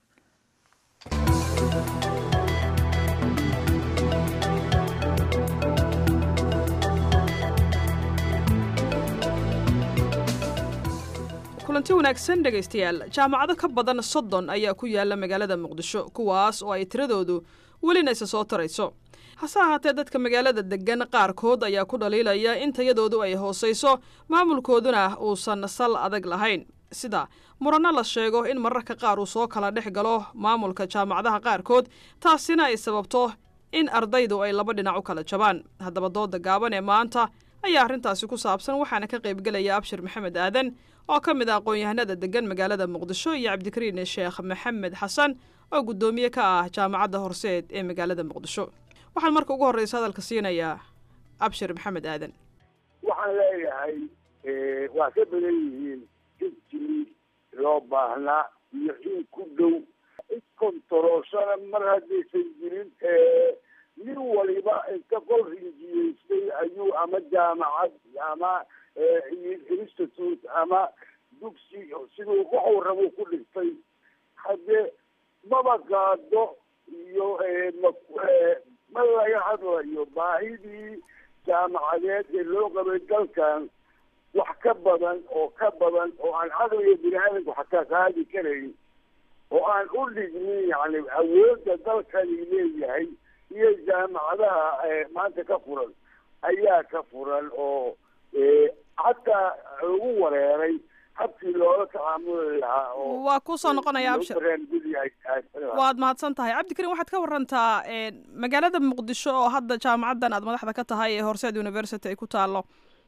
kulanti wanaagsan dhegaystayaal jaamacado ka badan soddon ayaa ku yaala magaalada muqdisho kuwaas oo ay tiradoodu welina isa soo tarayso hase ahaatee dadka magaalada deggan qaarkood ayaa ku dhaliilaya in tayadoodu ay hoosayso maamulkooduna uusan sal adag lahayn sida muranno la sheego in mararka qaar uu soo kala dhex galo maamulka jaamacadaha qaarkood taasina ay sababto in ardaydu ay laba dhinac u kala jabaan haddaba dooda gaaban ee maanta ayaa arrintaasi ku saabsan waxaana ka qaybgelaya abshir maxamed aadan oo ka mid ah aqoon-yahanada deggan magaalada muqdisho iyo cabdikariin sheekh maxamed xasan oo guddoomiye ka ah jaamacadda horseed ee magaalada muqdisho waxaan marka ugu horreysa hadalka siinayaa abshir maxamed aadan waxaan leeyahay waa ka badan yihiin jidkii loo baahnaa iyo in ku dhow iskontaroolshana mar haddaysan jirin nin waliba inta qol rinjiyeystay ayuu ama jaamacad ama institute ama dugsi siduu waxuu rabo ku dhigtay haddee maba qaado iyo ma laga hadlayo baahidii jaamacadeed ee loo qabay dalkan wax ka badan oo ka badan oo aan caqliga bini aadamku xataa qaadi karayn oo aan u dhignin yani awoodda dalkani leeyahay iyo jaamacadaha maanta ka furan ayaa ka furan oo xataa lagu wareeray habkii loola tacaamuli lahaa oo waa kusoo noqonaya abshir waad mahadsan tahay cabdikariin waxaad ka warantaa magaalada muqdisho oo hadda jaamacaddan aad madaxda ka tahay ee horseed university ay ku taallo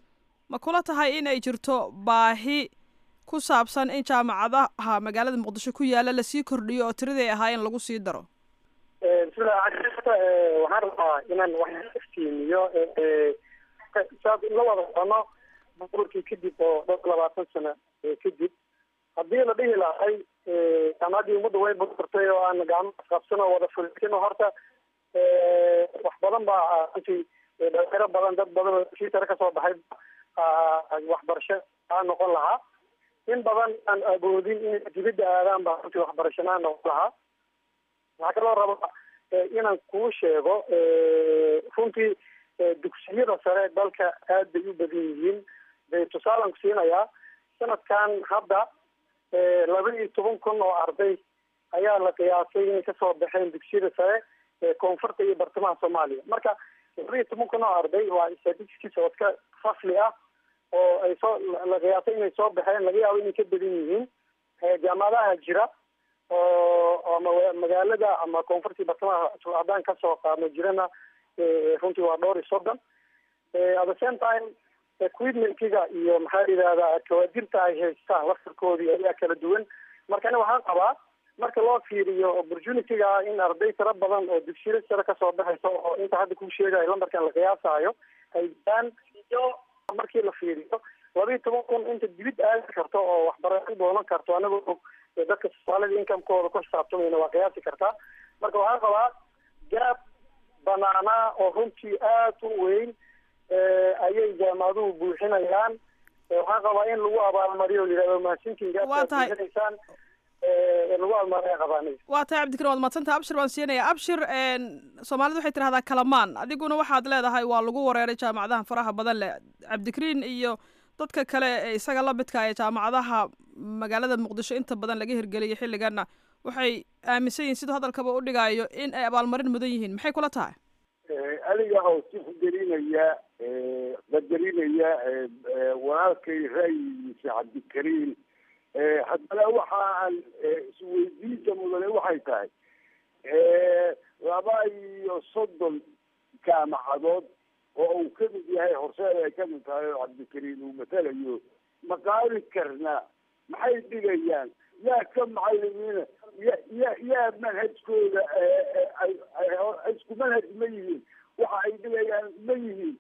ma kula tahay in ay jirto baahi ku saabsan in jaamacadaha magaalada muqdisho ku yaala lasii kordhiyo oo tiradii ahaayeen lagu sii daro bismillah waxaan rabaa inaan wax iftiimiyo saad la wada sono burburkii kadib oo dhowr labaatan sano kadib haddii la dhihi lahay jaamacaddii ummadda way burburtay oo aan gacmo qabsan oo wada fulin horta wax badan baa runtii dhalinyaro badan dad badan oo sii tare kasoo baxay waxbarasho aa noqon lahaa in badan aan awoodin inay dibadda aadaan baa runtii waxbarashanaa noqon lahaa waxaa kaloo raba inaan kuu sheego runtii dugsiyada sare dalka aad bay u badan yihiin bay tusaalan ku siinayaa sanadkan hadda laba iyo toban kun oo arday ayaa la qiyaasay inay kasoo baxeen dugsiyada sare koonfurta iyo bartamaha soomaaliya marka laba iyo toban kun oo arday waa statistics oo iska fasli ah oo ay soo la qiyaasay inay soo baxeen laga yaabo inay ka badan yihiin jaamacadaha jira oo ama magaalada ama koonfurtii bartamaha haddaan kasoo qaadno jirana runtii waa dhowr iyo soddon at the same time equipmentkiga iyo maxaa la yidhahdaa kawaadirta ay haystaan laftarkoodii ayaa kala duwan marka ani waxaan qabaa marka loo fiiriyo opportunityga in arday tiro badan oo dugsiyada sare kasoo baxayso oo inta hadda kuu sheegayo lambarkan la qiyaasayo ay jiraan iyo markii la fiiriyo laba iyo toban kun inta dibid aadi karto oo waxbarasho doonan karto anagoo dadka soomaalida incomekooda ku xisaabtamayna waa qiyaasi kartaa marka waxaan qabaa gaab banaanaa oo runtii aad u weyn ayay jaamacaduhu buuxinayaan waxaan qabaa in lagu abaalmariyo o yihahdo mahadsinkiin Waa tahay. buuxinaysaan lagu abaalmariya qabaanay waa tahay cabdikarim waad madsanta abshir baan siinaya abshir soomaalidu waxay tidhahdaa kalamaan adiguna waxaad leedahay waa lagu wareeray jaamacadaha faraha badan leh cabdikariin iyo dadka kale ee isaga la midka ee jaamacadaha magaalada muqdisho inta badan laga hirgeliyay xilliganna waxay aaminsan yihiin siduu hadalkaba u dhigayo in ay abaalmarin mudan yihiin maxay kula tahay aniga oo sixgelinaya qadarinaya walaalkay ra'yigiisa cabdikariim haddana waxa aan isweydiinta mudane waxay tahay laba iyo soddon jaamacadood oo uu kamid yahay horseed ay kamid tahay oo cabdikariim uu matalayo ma qaadi karna maxay dhigayaan yaa ka macalimiina ya ya yaa manhajkooda isku manhaj ma yihiin waxa ay dhigayaan ma yihiin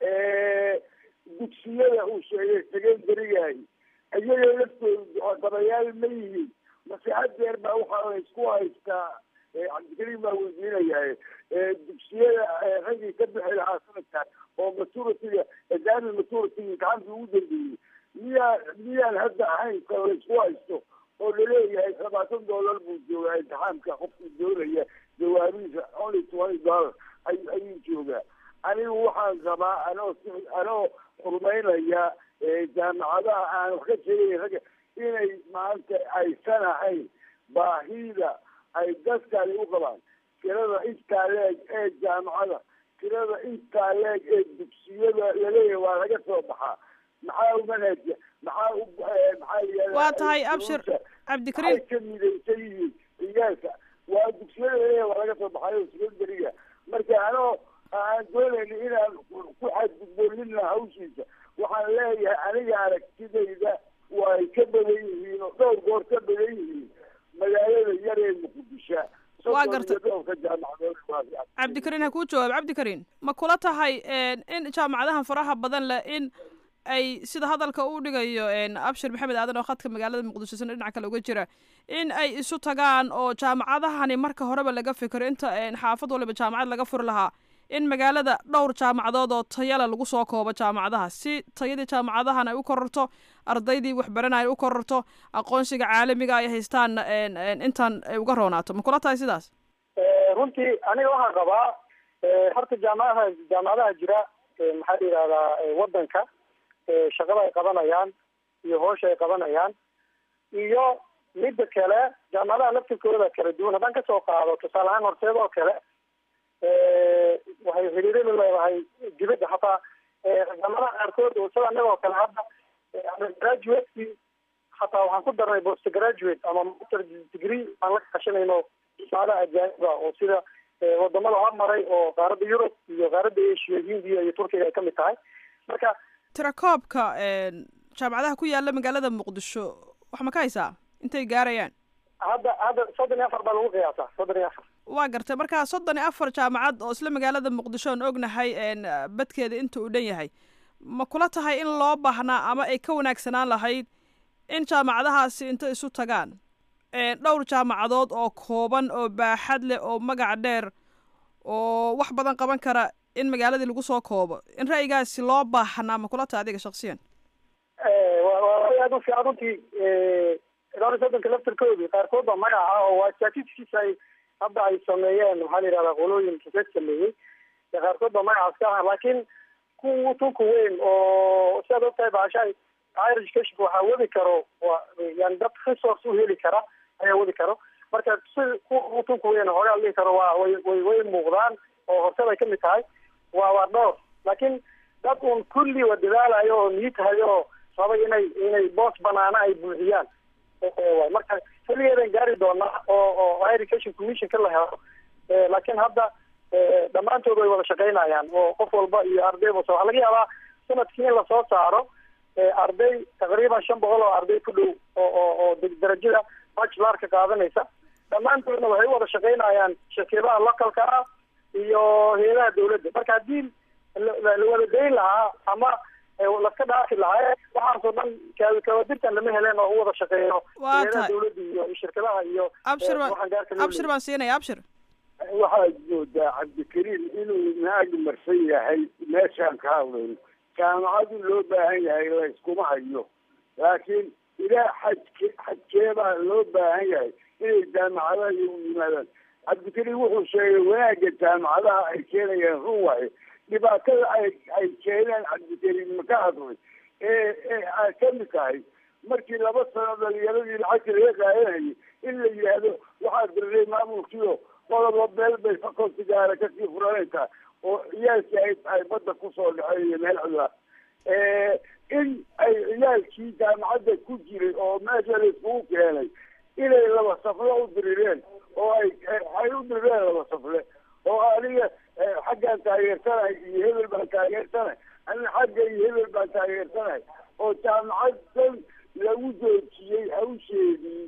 dugsiyada uu sheegay secondarigaay iyaga laftooda dabayaal ma yihiin mase hadeer baa waxaa la isku haystaa cabdikariim baa weydiinayaa dugsiyada raggii ka bixi lahaa sanadkan oo maturitiga examin maturitiga imtixaankii ugu dambeeyey miyaa miyaan hadda ahayn ka la isku haysto oo laleeyahay labaatan dollar buu joogaa imtixaamka qofkii doonaya jawaabihiisa only twenty dollar ay ayuu joogaa anigu waxaan rabaa anoo si anoo horumaynaya jaamacadaha aan wax ka sheegay ragga inay maanta aysan ahayn baahida ay dadkani u qabaan tirada intaa leeg ee jaamacada tirada intaa leeg ee dugsiyada laleeyahay waa laga soo baxaa maxaa u manhaja maxaa u maxaa layihahda waa tahay abshir cabdikariim maxay ka midaysan yihiin ciyaalka waa dugsiyada laleeyahay waa laga soo baxayo secondariga marka anoo aan doonayna inaan ku xadgudbolina hawshiisa waxaan leeyahay aniga aragtidayda way ka badan yihiin oo dhowr goor ka badan yihiin magaalada yar ee muqdisho Waa gartay. dhowrka jaamacadood waa cabdikariin ha kuu jawaab cabdikariin ma kula tahay in jaamacadahan faraha badan leh in ay sida hadalka uu dhigayo abshir maxamed aadan oo khadka magaalada muqdisho sina dhinaca kale uga jira in ay isu tagaan oo jaamacadahani marka horeba laga fikiro inta xaafad waliba jaamacad laga furi lahaa in magaalada dhowr jaamacadood oo tayale lagu soo koobo jaamacadaha si tayadii jaamacadahan ay u kororto ardaydii waxbaranay ay u kororto aqoonsiga caalamiga ay haystaan intaan ay uga roonaato ma kula tahay sidaas runtii aniga waxaan qabaa horta jaamacadaha jaamacadaha jira maxaa la yidhahdaa wadanka shaqada ay qabanayaan iyo hoosha ay qabanayaan iyo midda kale jaamacadaha laftirkooda kala duwan haddaan kasoo qaado tusaale ahaan horseed oo kale waxay xiriiro la leedahay dibadda hataa jaamacadaha qaarkood oo sida annaga oo kale hadda graduateki hataa waxaan ku darnay post graduate ama master degree aan la kaashanayno jaamacadaha ajaaniba oo sida wadamada hormaray oo qaaradda yurub iyo qaaradda asia hindiya iyo turkiga ay kamid tahay marka tirakoobka jaamacadaha ku yaala magaalada muqdisho wax ma ka haysaa intay gaarayaan hadda hadda soddon iyo afar baa lagu qiyaasaa soddon iyo afar waa gartay marka soddon iyo afar jaamacad oo isla magaalada muqdisho aan ognahay badkeeda inta uu dhan yahay ma kula tahay in loo baahnaa ama ay ka wanaagsanaan lahayd in jaamacadahaasi inta isu tagaan dhowr jaamacadood oo kooban oo baaxad leh oo magac dheer oo wax badan qaban kara in magaaladii lagu soo koobo in ra'yigaasi loo baahnaa ma kula tahay adiga shaksiyan waa aad u fiican runtii dhowr iyo soddonka laftarkoodii qaarkood baa magaca oo waa statistics ay hadda ay sameeyeen waxaa la yidhahdaa qolooyin research sameeyey qaarkood baa magacaas ka ah laakiin ku tunka weyn oo sidaad ogtahay baashahay higher education waxaa wadi karo yani dad resource u heli kara ayaa wadi karo marka si ku tunka weyn hoogaa dhihi karo waa way way way muuqdaan oo hortad ay kamid tahay waa waa dhowr laakiin dad uun kulli wa dadaalayo oo niitahayo oo rabay inay inay boos banaana ay buuxiyaan marka xilligeedan gaari doonaa oo oo higher education commissionka la helo laakiin hadda dhammaantood way wada shaqaynayaan oo qof walba iyo ardayba waxaa laga yaabaa sanadkii in lasoo saaro arday taqriiban shan boqol oo arday ku dhow oo oo oo darajada bachelorka qaadanaysa dhammaantoodna waxay u wada shaqaynayaan shirkadaha localka ah iyo hay-adaha dawladda marka haddii la wada dayn lahaa ama laska dhaafi lahaa waxaasoo dhan kawadirtan lama heleen oo u wada shaqeeyo hay-adaha dawladda iyo shirkadaha iyo abshir abshir baan siinaya abshir waxaad moodaa cabdikariim inuu naag marsan yahay meeshaan ka hadlayno jaamacadu loo baahan yahay la iskuma hayo laakiin ilaa xajke xajkeebaa loo baahan yahay inay jaamacadaha iyagu yimaadaan cabdikariim wuxuu sheegay wanaagga jaamacadaha ay keenayaan run waaye dhibaatada ay ay keeneen cabdikariim maka hadlay ee ee ay kamid tahay markii laba sano dhalinyaradii lacagta laga qaadanayay in la yidhaahdo waxaa diray maamulkiio qodobba beel bay faculty gaara kasii furanaysaa oo ciyaalkii ay ay badda kusoo dhaceen iyo meel cidla in ay ciyaalkii jaamacadda ku jiray oo meesha la iskugu keenay inay laba safle u dirireen oo ay ay u dirireen laba safle oo aniga xaggaan taageersanahay iyo hebel baan taageersanahay anina xagga iyo hebel baan taageersanahay oo jaamacaddan lagu joojiyey hawsheedii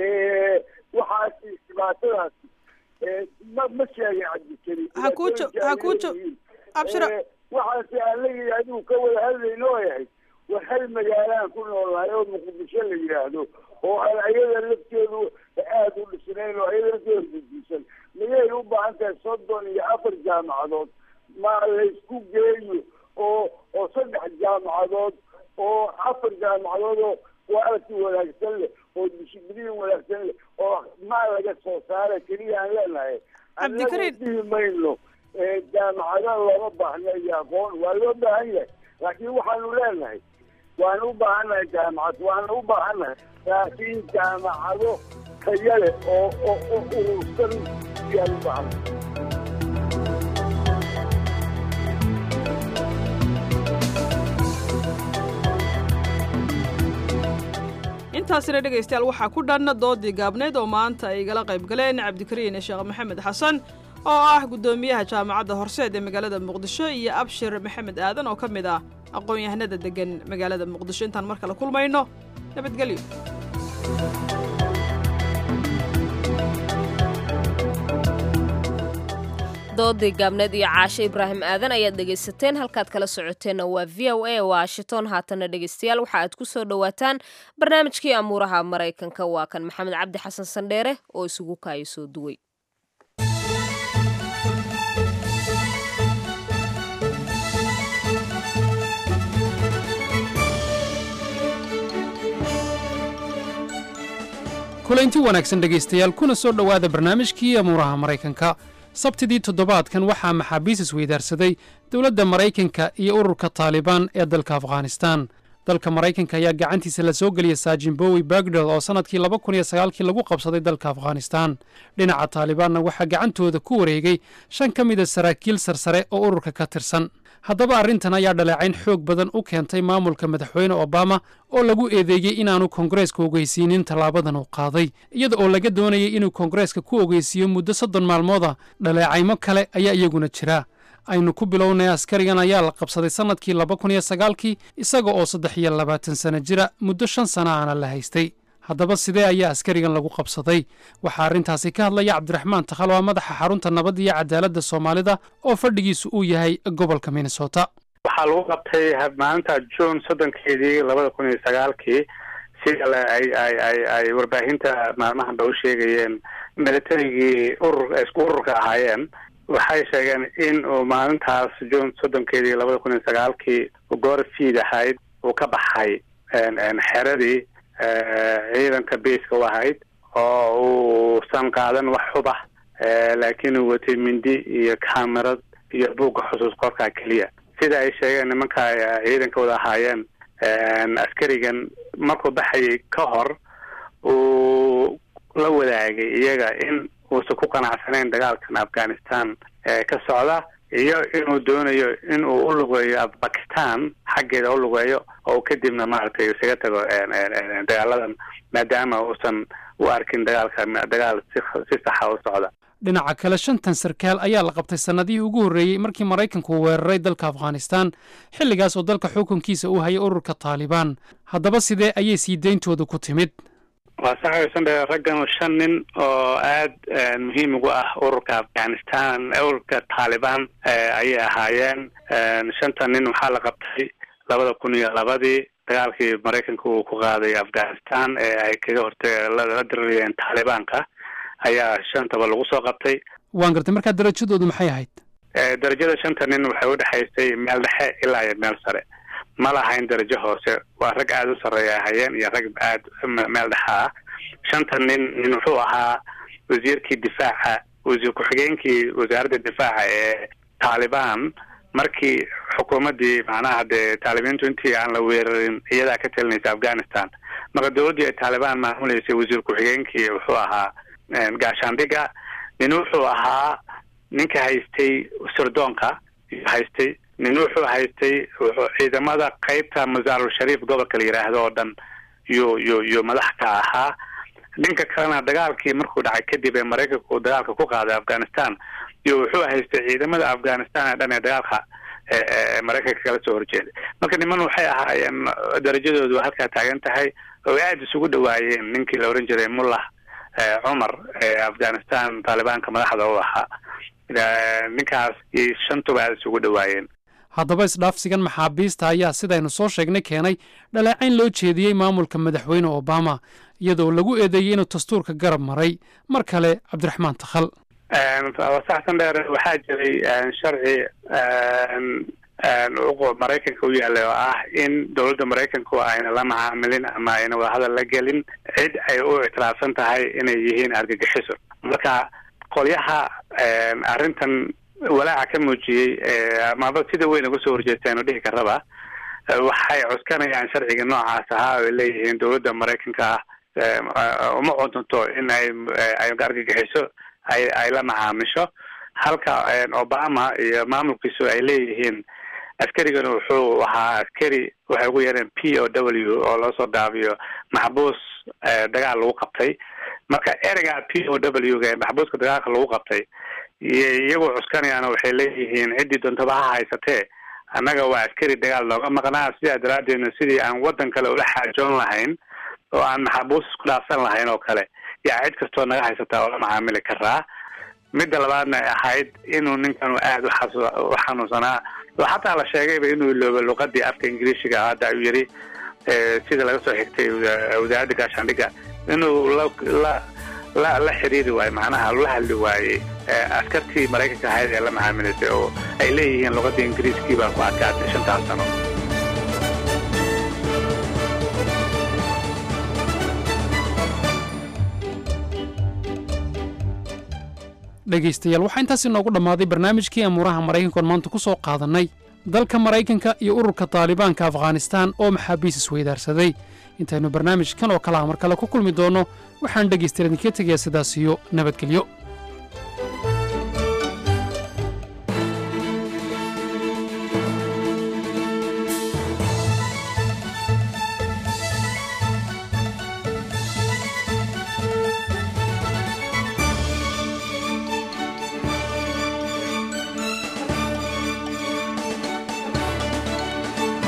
waxaasi dhibaatadaas ma ma sheegay cabdikariim hakuujo hakuujo abshira waxaase aan la yidhi adigu ka wada hadlayno oo yahay war hal magaalaan ku noolnahay oo muqdisho la yidhaahdo oo aan ayada lafteedu aada u dhisnayn oo ayada lafteeda gudisan miyay u baahan tahay soddon iyo afar jaamacadood ma laysku geeyo oo oo saddex jaamacadood oo afar jaamacadood oo quality wanaagsan leh oo dishibliin wanaagsan leh oo maa laga soo saara keliya aan leenahay annagu dhihi mayno jaamacada looma baahna iyo aqoon waa loo baahan yahay laakiin waxaanu leenahay waanu u baahannahay jaamacad waanu u baahannahay laakiin jaamacado taya leh oo oo oo urursan ayaan u baahannahay intaasina dhegaystayaal waxaa ku dhan doodii gaabneyd oo maanta ay igala qayb galeen cabdikariin sheekh maxamed xasan oo ah guddoomiyaha jaamacadda horseed ee magaalada muqdisho iyo abshir maxamed aadan oo ka mid ah aqoon-yahanada degan magaalada muqdisho intaan mar kale kulmayno nabadgelyo doodii gaabneed iyo caashe ibraahim aadan ayaad dhegaysateen halkaad kala socoteenna waa v o a washington haatana dhegaystayaal waxa aad ku soo dhowaataan barnaamijkii amuuraha maraykanka waa kan maxamed cabdi xasan sandheere oo isugu kaayo soo duway kulanti wanaagsan dhegaystayaal kuna soo dhowaada barnaamijkii amuuraha maraykanka sabtidii toddobaadkan waxaa maxaabiis isweydaarsaday dowladda maraykanka iyo ururka taalibaan ee dalka afghanistan dalka maraykanka ayaa gacantiisa la soo geliyay saajimbowi bagdad oo sannadkii laba kun iyo sagaalkii lagu qabsaday dalka afghanistan dhinaca taalibaanna waxaa gacantooda ku wareegay shan ka mida saraakiil sarsare oo ururka ka tirsan haddaba arrintan ayaa dhaleecayn xoog badan u keentay maamulka madaxweyne obama oo lagu eedeeyey inaanu koongareeska ogeysiinin tallaabadan uu qaaday iyada oo laga doonayay inuu koongareeska ku ogeysiiyo muddo soddon maalmood ah dhaleecaymo kale ayaa iyaguna jira aynu ku bilownay askarigan ayaa la qabsaday sannadkii laba kun iyo sagaalkii isaga oo saddex iyo labaatan sano jira muddo shan sana aana la haystay haddaba sidee ayaa askarigan lagu qabsaday waxaa arrintaasi ka hadlaya cabdiraxmaan takhal oo madaxa xarunta nabadda iyo cadaaladda soomaalida oo fadhigiisu uu yahay gobolka minnesota waxaa lagu qabtay maalinta june soddonkeedii labada kun iyo sagaalkii sida ay ay ay ay warbaahinta maalmahanba u sheegayeen militarigii urur isku ururka ahaayeen waxay sheegeen in uu maalintaas june soddonkeedii labada kun iyo sagaalkii goor fiid ahayd uu ka baxay xeradii ciidanka beiska u ahayd oo uusan qaadan wax xuba laakiin uu watay mindi iyo camerad iyo buugga xusuus qorkaa keliya sida ay sheegeen nimanka ciidanka wada ahaayeen askarigan markuu baxayay ka hor uu la wadaagay iyaga in uusan ku qanacsanayn dagaalkan afghanistan ka socda iyo inuu doonayo in uu u lugeeyo bakistan xaggeeda u lugeeyo oo kadibna maaragtay isaga tago dagaaladan maadaama uusan u arkin dagaalka dagaal si si saxa u socda dhinaca kale shantan sarkaal ayaa la qabtay sannadihii ugu horreeyey markii maraykanku weeraray dalka afghanistan xilligaas oo dalka xukunkiisa uu hayay ururka taalibaan haddaba sidee ayay sii deyntooda ku timid waa saxaysandhe raggan shan nin oo aada muhiim ugu ah ururka afghanistan ururka taalibaan ayay ahaayeen shantan nin waxaa la qabtay labada kun iyo labadii dagaalkii maraykanka uu ku qaaday afghanistan ee ay kaga hortay la diririyeen taalibaanka ayaa shantaba lagu soo qabtay waan gartay markaa darajadoodu maxay ahayd darajada shanta nin waxay udhexaysay meel dhexe ilaa iyo meel sare ma lahayn darajo hoose waa rag aada u sarreeya ahayeen iyo rag aada meel dhexa ah shanta nin nin wuxuu ahaa wasiirkii difaaca wasiir ku-xigeenkii wasaaradda difaaca ee taalibaan markii xukuumaddii macnaha dee taalibiintu intii aan la weerarin iyadaa ka talinaysa afghanistan marka dowladdii ay taalibaan maamuleysay wasiir ku-xigeenkii wuxuu ahaa gaashaandhiga nin wuxuu ahaa ninka haystay sirdoonka haystay nin wuxuu haystay wuxuu ciidamada qeybta masaarul shariif gobolka la yidhaahdo oo dhan yuu yu yuu madax ka ahaa dhinka kalena dagaalkii markuu dhacay kadib ee maraykanka uu dagaalka ku qaaday afghanistan iyo wuxuu haystay ciidamada afghanistan ee dhan ee dagaalka ee maraykanka kala soo horjeeday marka niman waxay ahaayeen darajadoodu halkaa taagan tahay oo aada isugu dhawaayeen ninkii la ohan jiray mullah cumar ee afghanistan taalibaanka madaxda u ahaa ninkaas iyo shantuba aada isugu dhawaayeen haddaba isdhaafsigan maxaabiista ayaa sidaynu soo sheegnay keenay dhaleecayn loo jeediyey maamulka madaxweyne obama iyadoo lagu eedeeyey inuu dastuurka garab maray mar kale cabdiraxmaan takhal saxsan dheer waxaa jiray sharci maraykanka u yaallay oo ah in dowladda maraykanku ayna la macaamilin ama ayna wadahadal la gelin cid ay u ictiraafsan tahay inay yihiin argagixiso marka qolyaha arrintan walaaca ka muujiyey amaba sida weyn uga soo horjeesteen oo dhihi karaba waxay cuskanayaan sharciga noocaas ahaa oo leeyihiin dowladda maraykanka ah uma codunto in ay ay argagixiso ay ay la macaamisho halka obama iyo maamulkiisu ay leeyihiin askarigana wuxuu ahaa askari waxay ugu yeereen p o w oo loo soo dhaabiyo maxbuus dagaal lagu qabtay marka ereyga p o w ga maxbuuska dagaalka lagu qabtay iyagoo cuskanayaana waxay leeyihiin ciddii doontaba ha haysatee annaga waa askari dagaal nooga maqnaa sidaa daraadeedna sidii aan waddan kale ula xaajoon lahayn oo aan maxabuus isku dhaafsan lahayn oo kale yaa cid kastoo naga haysataa oo la macaamili karaa midda labaadna ay ahayd inuu ninkanu aada u xanuunsanaa oo xataa la sheegayba inuu ilooba luqadii afka ingiriishiga hadda ayuu yidhi sida laga soo xigtay wasaaradda gaashaandhigga inuu la la la la xiriiri waayo macnaha la hadli waayey askartii maraykanka ahayd ee la macaamilaysay oo ay leeyihiin luqadda ingiriiskii baa ku adkaatay shantaas sano dhegaystayaal waxaa intaas inoogu dhammaaday barnaamijkii amuuraha maraykanka oon maanta ku soo qaadannay dalka maraykanka iyo ururka taalibaanka afghanistaan oo maxaabiis isweydaarsaday intaynu barnaamijkan oo kalaha mar kale ku kulmi doonno waxaan dhegaystayaal idinka tegayaa sidaas iyo nabadgelyo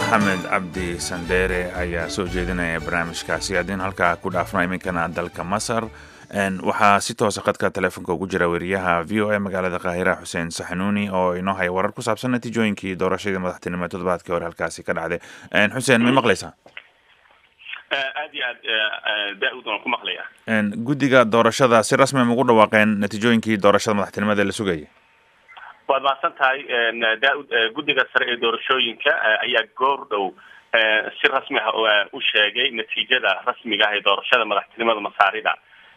maxamed cabdi sandheere ayaa soo jeedinaya barnaamijkaasi haddiin halkaa ku dhaafno iminkana dalka masar waxaa si toosa khadka telefoonka ugu jira weriyaha v o a magaalada qaahira xuseen saxanuuni oo inoo haya warar ku saabsan natiijooyinkii doorashadii madaxtinimo ee toddobaadkii hore halkaasi ka dhacday xuseen may maqlaysaa aad iyo aad daa-ud waan ku maqlaya guddiga doorashada si rasmi ma ugu dhawaaqeen natiijooyinkii doorashada madaxtinimada la sugayay waad mahadsan tahay daa-ud guddiga sare ee doorashooyinka ayaa goor dhow si rasmi ah u sheegay natiijada rasmiga ah ee doorashada madaxtinimada masaarida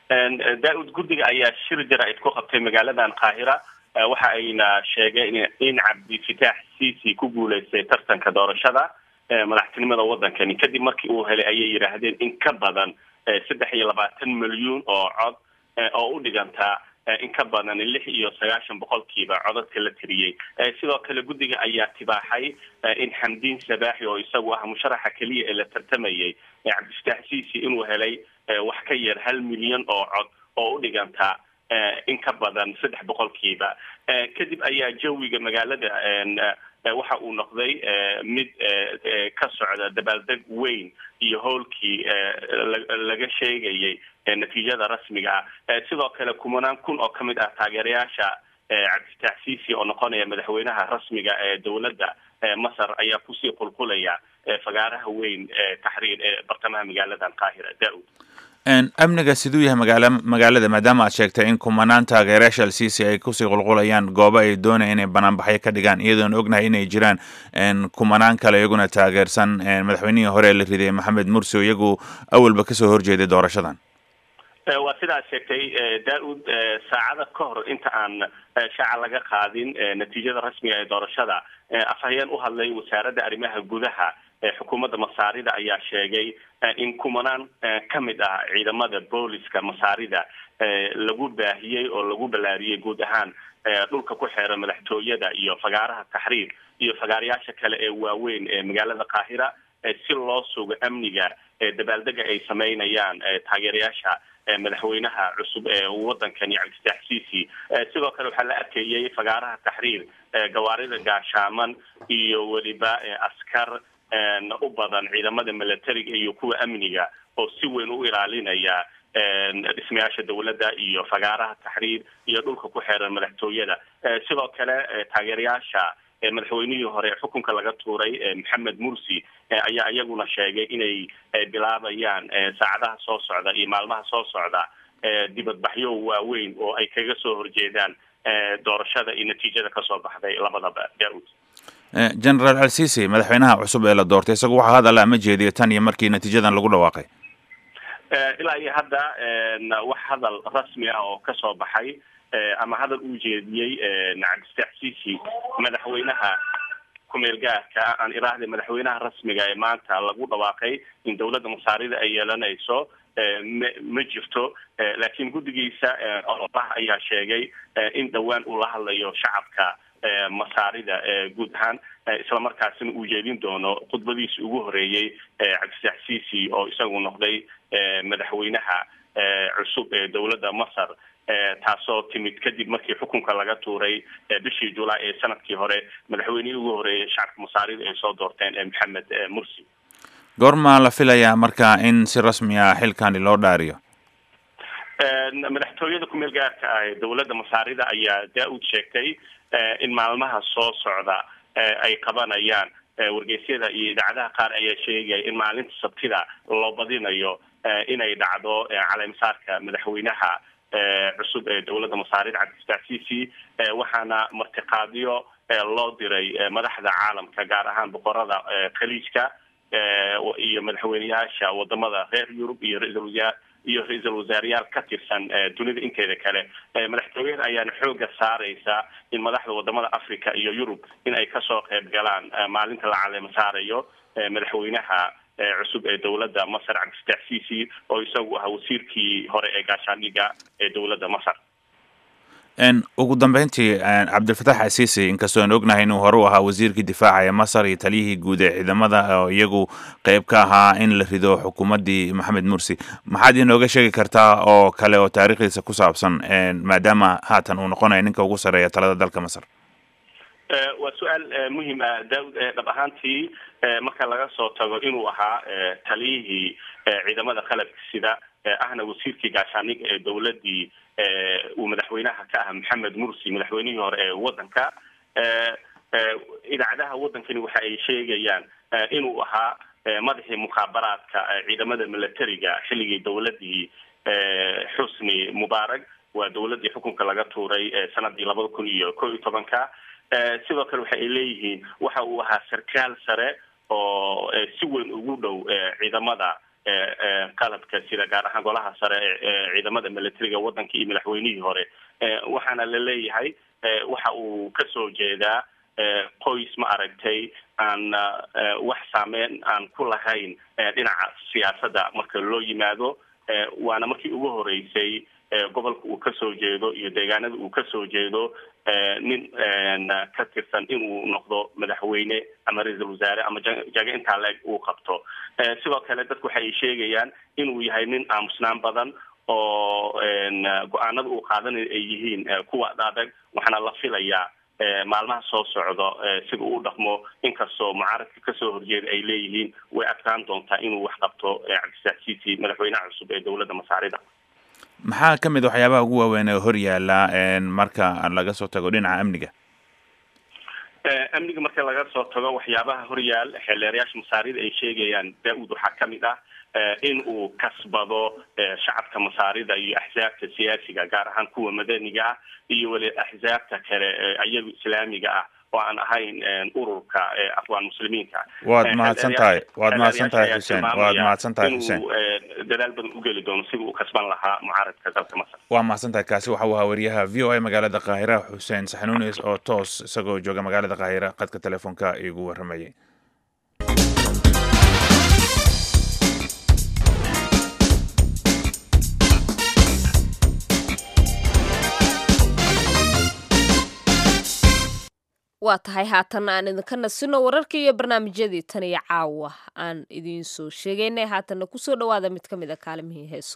daa-ud guddiga ayaa shir jara-id ku qabtay magaaladan qaahira waxa ayna sheegeen in cabdifitaax cici ku guuleystay tartanka doorashada madaxtinimada waddankani kadib markii uu helay ayay yidhaahdeen in ka badan saddex iyo labaatan milyuun oo cod oo u dhigantaa in ka badan lix iyo sagaashan boqolkiiba codadka la tiriyey sidoo kale guddiga ayaa tibaaxay in xamdiin sabaaxi oo isagu ah musharaxa keliya ee la tartamayay cabdifitaax cici inuu helay wax ka yar hal milyan oo cod oo u dhigantaa in ka badan saddex boqolkiiba kadib ayaa jawiga magaalada waxa uu noqday mid ka socda dabaaldeg weyn iyo howlkii laga sheegayay natiijada rasmiga ah sidoo kale kumanaan kun oo kamid ah taageerayaasha cabdifitaax cici oo noqonaya madaxweynaha rasmiga ee dowladda masar ayaa kusii qulqulaya fagaaraha weyn taxriir ee bartamaha magaaladan qaahira daa-ud amniga siduu yahay magaala magaalada maadaama aad sheegtay in kumanaan taageerayaasha alsiisi ay kusii qulqulayaan goobo ay doonaya inay banaanbaxyo ka dhigaan iyadoona ognahay inay jiraan kumanaan kale iyaguna taageersan madaxweynihii hore ee la riday maxamed mursi oo iyagu awalba kasoo horjeeday doorashadan waa sidaad sheegtay daa-ud saacada ka hor inta aan shaaca laga qaadin natiijada rasmiga ee doorashada afhayeen u hadlay wasaaradda arrimaha gudaha xukuumadda masaarida ayaa sheegay in kumanaan ka mid ah ciidamada booliska masaarida lagu baahiyey oo lagu ballaariyey guud ahaan dhulka ku xeera madaxtooyada iyo fagaaraha taxriir iyo fagaarayaasha kale ee waaweyn ee magaalada qaahira si loo sugo amniga dabaaldega ay sameynayaan taageerayaasha madaxweynaha cusub ee wadankani cabdifitaax cici sidoo kale waxaa la arkayay fagaaraha taxriir gawaarida gaashaaman iyo weliba askar u badan ciidamada militariga iyo kuwa amniga oo si weyn u ilaalinaya dhismayaasha dowladda iyo fagaaraha taxriir iyo dhulka ku xeeran madaxtooyada sidoo kale taageerayaasha madaxweynihii hore xukunka laga tuuray maxamed mursi ayaa iyaguna sheegay inay bilaabayaan saacadaha soo socda iyo maalmaha soo socda dibadbaxyo waaweyn oo ay kaga soo horjeedaan doorashada iyo natiijada kasoo baxday labadaba daa-ud generaal alsisi madaxweynaha cusub ee la doortay isagu waxaa hadalla ma jeediyo tan iyo markii natiijadan lagu dhawaaqay ilaa iyo hadda wax hadal rasmi ah oo kasoo baxay ama hadal uu jeediyey cabdifitaax cici madaxweynaha kumeel gaarka aan iraahday madaxweynaha rasmiga ee maanta lagu dhawaaqay in dowladda masaarida ay yeelanayso ma ma jirto laakiin guddigiisa ololaha ayaa sheegay in dhowaan uu la hadlayo shacabka masaarida guud ahaan islamarkaasina uu jeedin doono khudbadiisi ugu horeeyey cabdifitaax cici oo isagu noqday madaxweynaha cusub ee dowladda masar taasoo timid kadib markii xukunka laga tuuray bishii julaay ee sanadkii hore madaxweynihii ugu horeeyay shacabka masaarida ay soo doorteen maxamed mursi goormaa la filayaa marka in si rasmi ah xilkani loo dhaariyo madaxtooyada kumeel gaarka ah ee dowladda masaarida ayaa daa-ud sheegtay in maalmaha soo socda ay qabanayaan wargeysyada iyo idaacadaha qaar ayaa sheegaya in maalinta sabtida loo badinayo inay dhacdo caleemisaarka madaxweynaha cusub ee dowladda masaarida cabdifitaax cici waxaana martiqaadyo loo diray madaxda caalamka gaar ahaan boqorada khaliijka iyo madaxweyneyaasha wadamada reer yurub iyo ra-iisul wasaar iyo ra-iisul wasaarayaal ka tirsan dunida inteeda kale madaxtooyada ayaana xooga saareysa in madaxda wadamada africa iyo yurub in ay kasoo qeyb galaan maalinta la caleemo saarayo madaxweynaha cusub ee dowladda masar cabdifitaax cici oo isagu ahaa wasiirkii hore ee gaashaandhiga ee dowladda masar ugu dambeyntii cabdilfatax asiisi inkastoo aan ognahay inuu hore u ahaa wasiirkii difaaca ee masar iyo taliyihii guud ee ciidamada oo iyagu qeyb ka ahaa in la rido xukuumaddii maxamed mursi maxaad inooga sheegi kartaa oo kale oo taariikhdiisa ku saabsan maadaama haatan uu noqonayo ninka ugu sarreeya talada dalka masar waa su-aal muhim ah daawud dhab ahaantii marka laga soo tago inuu ahaa taliyihii ciidamada qalabka sida ahna wasiirkii gaashaaniga ee dowladii uu madaxweynaha ka ah maxamed mursi madaxweynihii hore ee wadanka idaacadaha wadankani waxa ay sheegayaan inuu ahaa madaxii mukhaabaraadka ciidamada militariga xilligii dowladii xusni mubarak waa dowladii xukunka laga tuuray sanadii labada kun iyo ko iyo tobanka sidoo kale waxa ay leeyihiin waxa uu ahaa sarkaal sare oo si weyn ugu dhow ciidamada qalabka sida gaar ahaan golaha sare ee ciidamada militariga wadanka iyo madaxweynihii hore waxaana la leeyahay waxa uu kasoo jeedaa qoys ma aragtay aan wax saameyn aan ku lahayn dhinaca siyaasadda marka loo yimaado waana markii ugu horeysay gobolka uu kasoo jeedo iyo deegaanada uu kasoo jeedo nin ka tirsan inuu noqdo madaxweyne ama ra-iisul wasaare ama jago intaa la-eg uu qabto sidoo kale dadku waxa ay sheegayaan inuu yahay nin aamusnaan badan oo go-aanada uu qaadanayo ay yihiin kuwa adag waxaana la filayaa maalmaha soo socdo sida uu dhaqmo inkastoo mucaaradka kasoo horjeeda ay leeyihiin way adkaan doontaa inuu wax qabto cabdisax ciisi madaxweynaha cusub ee dowladda masaarida maxaa ka mid waxyaabaha ugu waaweyn ee hor yaala marka laga soo tago dhinaca amniga amniga marka laga soo tago waxyaabaha horyaal xeeldeerayaasha masaarida ay sheegayaan daa-ud waxaa kamid ah in uu kasbado shacabka masaarida iyo axsaabta siyaasiga gaar ahaan kuwa madaniga ah iyo weli axsaabta kale iyagu islaamiga ah oo aan ahayn ururka afwaan muslimiinka waad mahadsan tahay waad mahadsan tahay xuseen waad mahadsan tahay xuseen inuu dadaal badan ugeli doono sidii uu kasban lahaa mucaaradka dalka masar waa mahadsan tahay kaasi waxa uu ahaa wariyaha v o a magaalada qaahira xuseen saxnuunis oo toos isagoo jooga magaalada qaahira qadka telefoonka igu waramayay waa tahay haatanna aan idinka nasino wararkii iyo barnaamijyadii tan iyo caawa aan idiin soo sheegaynay haatanna kusoo dhawaada mid ka mid a kaalimihii heeso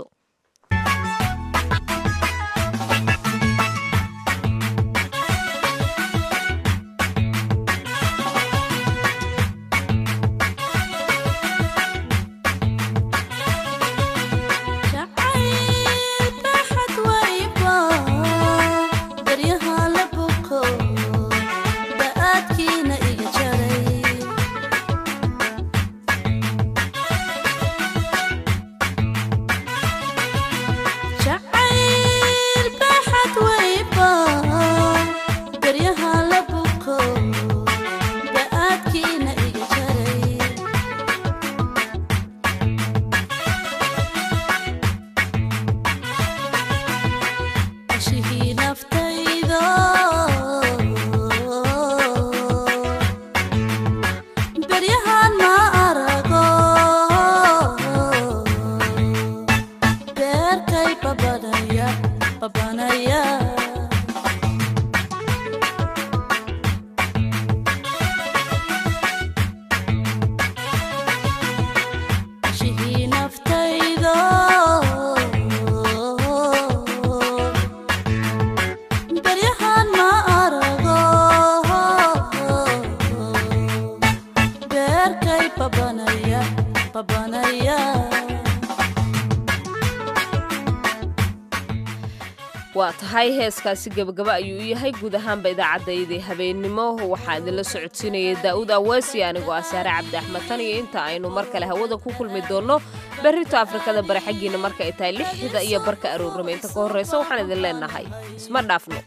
waa tahay heeskaasi gebagaba ayuu u yahay guud ahaanba idaacaddayadii habeennimo waxaa idinla socodsiinayay daa'uud aweesi anigoo ah saare cabdi axmed tan iyo inta aynu mar kale hawada ku kulmi doonno berrito afrikada bari xaggiina marka ay tahay lixda iyo barka aroornimo inta ka horraysa waxaan idin leenahay isma dhaafno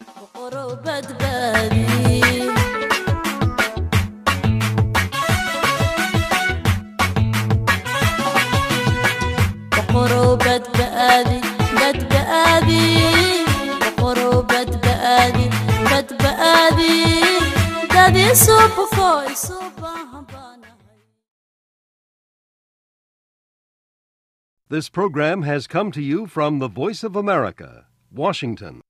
This program has come to you from the Voice of America, Washington.